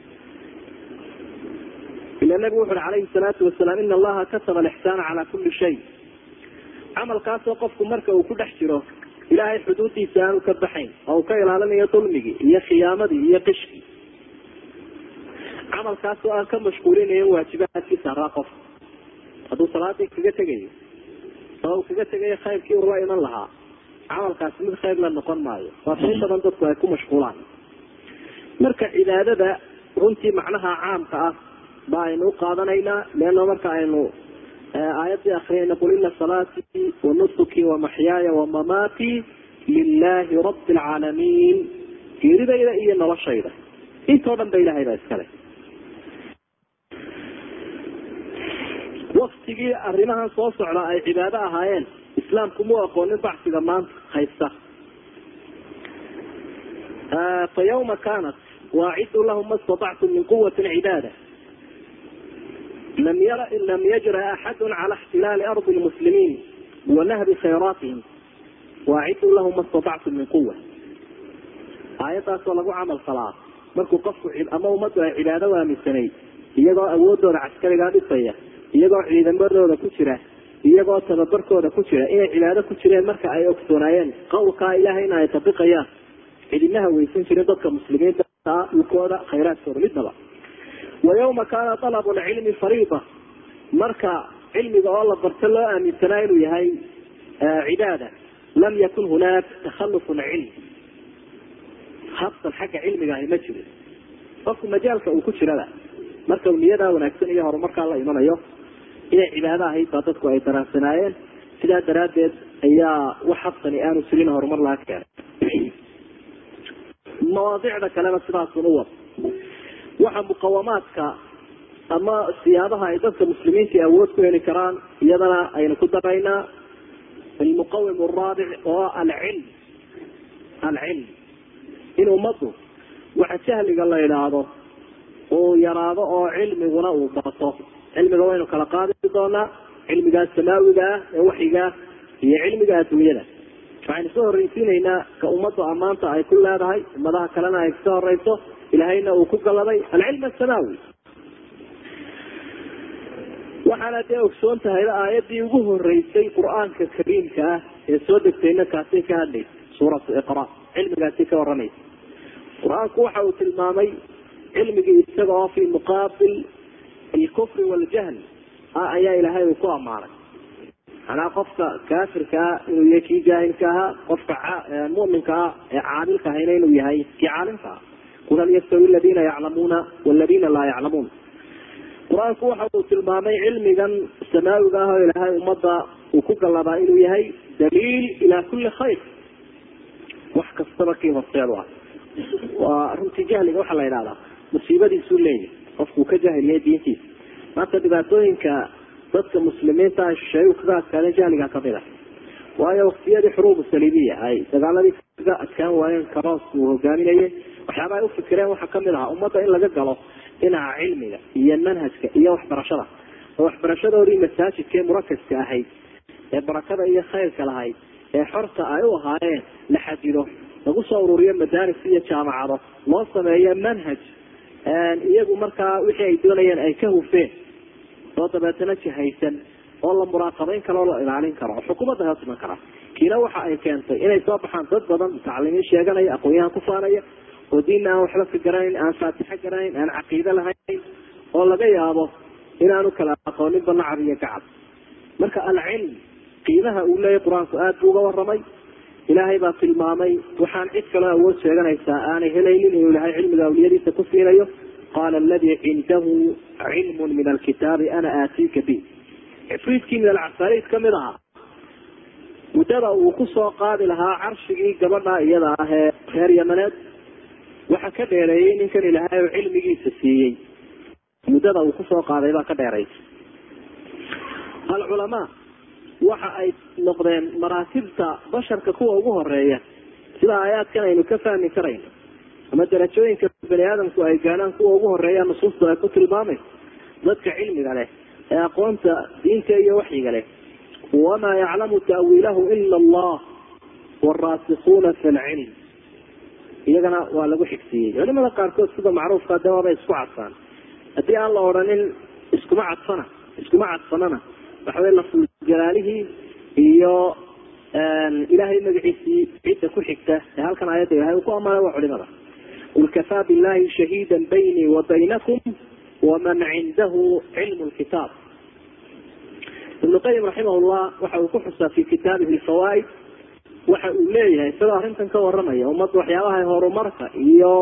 ila nabigu wuxu uhi calayhi salaatu wasalaam ina allaha kataba alixsaana calaa kulli shay camalkaasoo qofku marka uu ku dhex jiro ilaahay xuduudiisa aanu ka baxayn oo uu ka ilaalinayo dulmigii iyo khiyaamadii iyo qishkii camalkaasoo aan ka mashquulinayo waajibaadkiisa haraa qofka hadduu salaadii kaga tegayo oo uu kaga tegayo khayrkii uu la iman lahaa camalkaasi mid khayr la noqon maayo waa in badan dadku ay ku mashquulaan marka cibaadada runtii macnaha caamka ah ba aynu u qaadanaynaa leano marka aynu aayadii akriyayna qul ina salaatii wa nusuki wa maxyaaya wa mamaatii lilahi rabi alcaalamiin geeridayda iyo noloshayda intoo dhan ba ilahay baa iskale waktigii arrimahan soo socda ay cibaado ahaayeen islaamku mu aqoonin bacsiga maanta haysta fa yawma kaanat waacidu lahum ma statactum min quwatin cibaada lam yajra axadu cala ixtilaali ardi lmuslimiin wanahbi khayraatihim waaciduu lahum ma statactum min quwa aayaddaasoo lagu camal falaa markuu qofku ama ummaddu ay cibaado waaminsanay iyagoo awoodooda caskarigaa dhisaya iyagoo ciidamadooda ku jira iyagoo tababarkooda ku jira inay cibaado ku jireen marka ay ogsoonaayeen qawlkaa ilahayna ay tabiqayaan cidinaha weysan jirin dadka muslimiinta dhulkooda khayraadkooda midnaba wa yawma kaana alabu lcilmi fariida marka cilmiga oo la barto loo aaminsanaa inuu yahay cibaada lam yakun hunaak takhallufun cilm habsan xagga cilmiga ahi ma jirin qofku majaalka uu ku jirada marka uu niyadaa wanaagsan iyo horumarkaa la imanayo inay cibaado ahayd baa dadku ay daraansanaayeen sidaa daraaddeed ayaa wax habsani aanu jirin horumar laga keenay mawaadicda kalena sidaasun u wad waxa muqawamaadka ama siyaabaha ay dadka muslimiinta awood ku heli karaan iyadana aynu ku daraynaa almuqawim araabic oo alcilm alcilm in ummaddu waxa jahliga la idhaahdo uu yaraado oo cilmiguna uu bato cilmiga waynu kala qaadi doonaa cilmigaa samaawiga ah ee waxigaa iyo cilmiga adduunyada waxaynu soo horreysiinaynaa ka ummaddu ammaanta ay ku leedahay ummadaha kalena ay kasoo horeyso ilahayna uu ku galladay alcilm asamaawi waxaana dee ogsoon tahay aayadii ugu horeysay qur-aanka kariimka ah ee soo degtayna kaasay ka hadlaysa suuratu iqra cilmigaasi ka waramaysa qur-aanku waxa uu tilmaamay cilmigii isaga oo fi muqaabil alkufri waljahl ah ayaa ilaahay uu ku ammaanay manaa qofka kaafirka ah inuu yahay kii jaahilka ahaa qofka muminka ah ee caamilka ahayna inuu yahay kii caalimka ah qul hal yastawi aladiina yaclamuuna waladiina laa yaclamuun qur-aanku waxa uu tilmaamay cilmigan samaawiga ah oo ilaahay ummadda uu ku gallabaa inuu yahay daliil ilaa kulli khayr wax kastaba kii horseedu ah waa runtii jahliga waxaa la yidhahdaa musiibadiisuu leeyahay qofkuu ka jahiliyay diintiisa maanta dhibaatooyinka dadka muslimiinta ah shisheeyu kaga adkaadeen jahliga kamid a waayo waktiyadii xuruubu saliibiya ay dagaaladii kaga adkaan waayeen karoos uu hogaaminayay waxyaaba ay ufikireen waxaa kamid ahaa ummadda in laga galo dhinaca cilmiga iyo manhajka iyo waxbarashada oo waxbarashadoodii masaajidka ee murakaska ahayd ee barakada iyo khayrka lahayd ee xorta ay u ahaayeen la xajido lagu soo ururiyo madaaris iyo jaamacado loo sameeyo manhaj iyagu markaa wixii ay doonayeen ay ka hufeen oo dabeetana jihaysan oo la muraaqabeyn karo o la ilaalin karo oo xukuumadda hoos iman kara kiina waxa ay keentay inay soo baxaan dad badan mutacalimiin sheeganaya aqoon-yahan ku faanaya oo diinna aan waxba ka garanayn aan faatixo garanayn aan caqiide lahayn oo laga yaabo inaanu kala aqooninba nacab iyo gacab marka alcilm qiimaha uu leeyahy qur-aanku aada buu uga waramay ilaahay baa tilmaamay waxaan cid kaloo awood sheeganaysaa aanay helaynin inuu ilahay cilmiga awliyadiisa ku siinayo qaala aladii cindahu cilmun min alkitaabi ana aatiika bi cifriidkii min alcasaariid kamid ahaa muddada uu kusoo qaadi lahaa carshigii gabadha iyada ah ee reer yamaneed waxa ka dheereeyey ninkan ilaahay oo cilmigiisa siiyey muddada uu kusoo qaaday baa ka dheeraysa alculamaa waxa ay noqdeen maraatibta basharka kuwa ugu horeeya sida aayaadkan aynu ka fahmi karayno ama darajooyinka bani aadamku ay gaadhaan kuwa ugu horeeya nusuustu ay ku tilmaamayso dadka cilmiga leh ee aqoonta diinta iyo waxyiga leh wamaa yaclamu ta'wiilahu ila allah waraasikuuna fi lcilm iyagana waa lagu xigsiiyey culimada qaarkood sida macruufka de waabay isku cadfaan haddii aan la odhanin iskuma cadfana iskuma cadfanana waxawey lafuljalaalihii iyo ilaahay magaciisii cidda ku xigta ee halkan aayadda ilahay uu ku amaanay waa culimada qul kafaa billahi shahiida baynii wa baynakum waman cindahu cilmu lkitaab ibnu qayim raximah llah waxa uu ku xusaa fi kitaabihi lfawaaid waxa uu leeyahay isagoo arrintan ka waramaya ummadda waxyaabaha horumarka iyo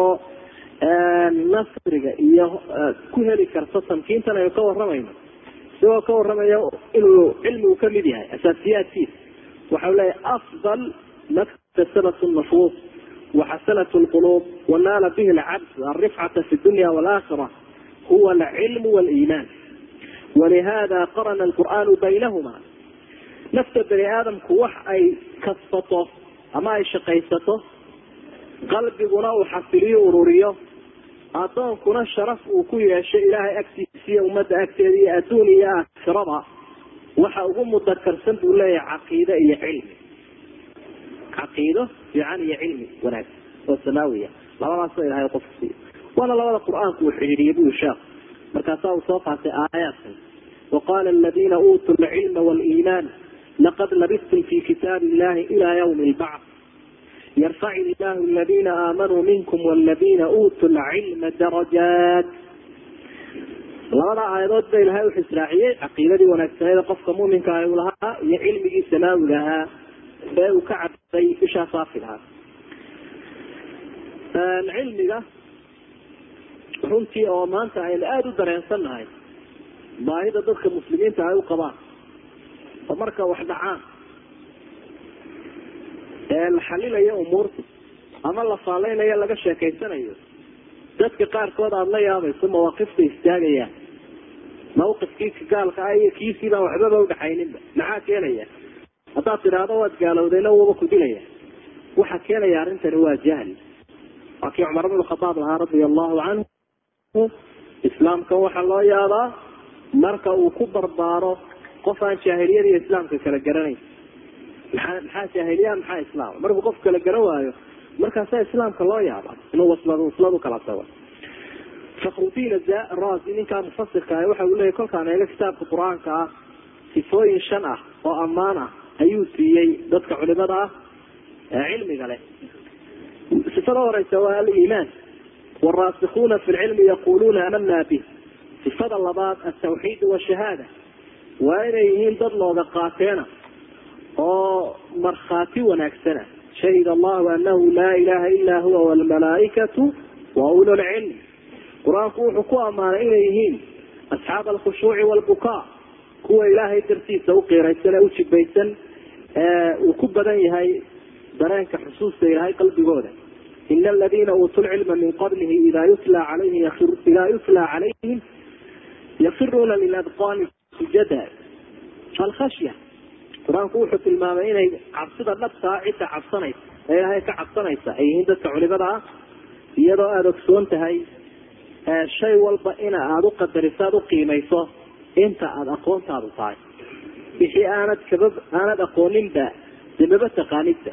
nasriga iyo ku heli karta tamkiintan aynu ka waramayno isagoo ka waramaya inuu cilmigu kamid yahay asaasiyaadkiisa waxau leeyahay afdal maktasabat nufuus waxasanat lquluub wanaala bihi alcabd alrifcata fi dunya walaakira huwa alcilmu waliimaan walihada qarana alqur'aanu baynahuma nafta bani aadamku wax ay kasbato ama ay shaqaysato qalbiguna uu xasiliyo ururiyo addoonkuna sharaf uu ku yeesho ilaahay agtiisa iyo ummadda agteeda iyo adduun iyo aakhiraba waxa ugu mudakarsan buu leeyahay caqiide iyo cilmi caqiido fiican iyo cilmi wanaagsan oo samaawiya labadaasoo ilahay qofku siiyo waana labada qur-aanku uu xidhiidhiyay buu sheekh markaasaa uu soo qaatay aayaadkan waqala aladiina uutuu lcilma waliimaan laqad labistum fi kitaabi illahi ila ywmi lbacd yarfac illahu aladiina aamanuu minkum waladiina uutuu lcilma darajaat labada aayadood ba ilahay wuxuu israaciyey caqiidadii wanaagsaneeda qofka muminka ah uu lahaa iyo cilmigii samaawiga ahaa ee uu ka cabsay bishaa saafigaha cilmiga runtii oo maanta aynu aada u dareensannahay baahida dadka muslimiinta ay u qabaan oo marka wax dhacaan ee la xalilayo umuurta ama la faaleynayo laga sheekaysanayo dadka qaarkood aada la yaabayso mawaaqifta istaagayaan mawqifkii gaalka ah iyo kiisii baan waxbaba udhaxayninba maxaa keenaya haddaad tidhaahdo waad gaalowdayna wuuba ku dilaya waxaa keenaya arrintani waa jahli waa kii cumar bn khadaab lahaa radia allahu canhu islaamkan waxaa loo yaabaa marka uu ku barbaaro qof aan jaahiliyada iyo islaamka kala garanayn maxaa maxaa jaahiliya maxaa islaam markuu qof kala garan waayo markaasaa islaamka loo yaaba inuu waslad waslad ukala tago fakrudiin razi ninkaa mufasirka ah waxa uu leyahy kolkaan eega kitaabka qur-aanka ah sifooyin shan ah oo ammaan ah ayuu siiyey dadka culimada ah ee cilmiga leh sifada horeysa waa aliimaan waraasikuuna fi lcilmi yaquluuna amana bih sifada labaad altawxiid washahaada waa inay yihiin dad looga qaateena oo markhaati wanaagsana shahid allahu anahu laa ilaha ila huwa wlmalaaikatu wa ulu lcilm qur-aanku wuxuu ku ammaanay inay yihiin asxaab alkhushuuci walbukaa kuwa ilaahay dartiisa uqiiraysan ee ujibaysan ee uu ku badan yahay dareenka xusuusta ilahay qalbigooda in aladiina uutuu lcilma min qablihi ida yutla alayhi ida yutla calayhim yafiruuna liladqaani sujada alkhashya qur-aanku wuxuu tilmaamay inay cabsida dhabtaa cidda cabsanaysa ee ilaahay ka cabsanaysa ay yihiin dadka culimada ah iyadoo aada ogsoon tahay shay walba ina aada u qadariso aada uqiimayso inta aada aqoontaadu tahay wixii aanad kaba aanad aqooninba dee maba taqaanidba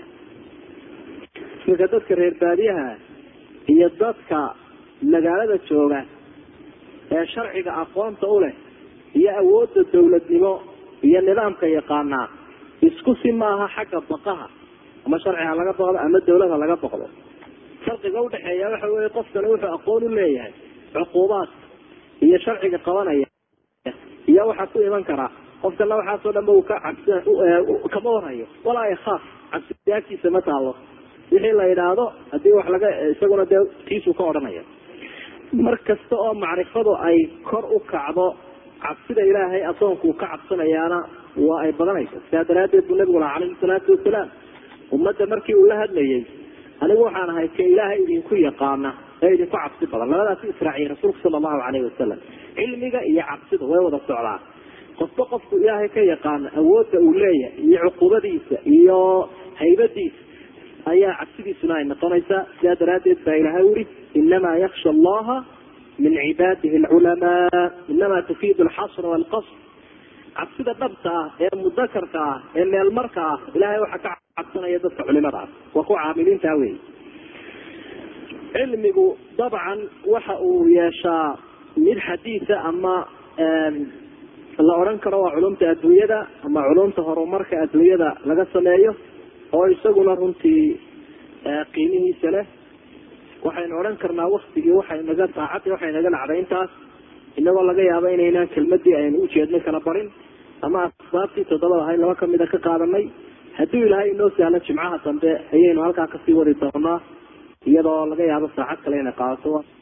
iminka dadka reer baadiyaha iyo dadka magaalada jooga ee sharciga aqoonta u leh iyo awoodda dawladnimo iyo nidaamka yaqaanaa isku si maaha xagga baqaha ama sharci ha laga baqdo ama dawlad ha laga baqdo farqiga udhexeeya waxa wey qofkani wuxuu aqoon u leeyahay cuquubaadka iyo sharciga qabanaya iyo waxaa ku iman karaa qofkana waxaasoo dhanba uu ka cabs kama warayo walaa ikhaaf cabsiyaagtiisa ma taalo wixii la yidhaahdo hadii wax laga isaguna dee tiisuu ka odhanaya mar kasta oo macrifadu ay kor u kacdo cabsida ilaahay adoonku ka cabsanayaana waa ay badanaysa sidaa daraadeed buu nabigu laha calayhi salaatu wasalaam ummadda markii uu la hadlayay anigu waxaan ahay ka ilaahay idinku yaqaana ee idinku cabsi badan labadaas israaciyay rasuulku sala allahu calayhi wasalam cilmiga iyo cabsida way wada socdaan qofba qofku ilaahay ka yaqaana awoodda uu leeyahay iyo cuqubadiisa iyo haybadiisa ayaa cabsidiisuna ay noqonaysaa sidaa daraadeed baa ilahay uri inamaa yaksha allaha min cibaadihi alculamaa inamaa tufiidu alxasra walqasr cabsida dhabta ah ee mudakarka ah ee meelmarka ah ilahay waxaa ka cabsanaya dadka culimada ah waa kuwa caamiliinta wey cilmigu dabcan waxa uu yeeshaa mid xadiisa ama la odhan karo waa culumta adduunyada ama culumta horumarka adduunyada laga sameeyo oo isaguna runtii qiimihiisa leh waxaynu odhan karnaa waktigii waxay naga saacadii waxay naga dhacday intaas inagoo laga yaabo inaynaan kelmadii aynu ujeednay kala barin ama asbaabtii toddobada ahayd laba kamida ka qaadanay hadduu ilaahay inoo sahlo jimcaha dambe ayaynu halkaa kasii wadi doonaa iyadoo laga yaabo saacad kale inay qaadato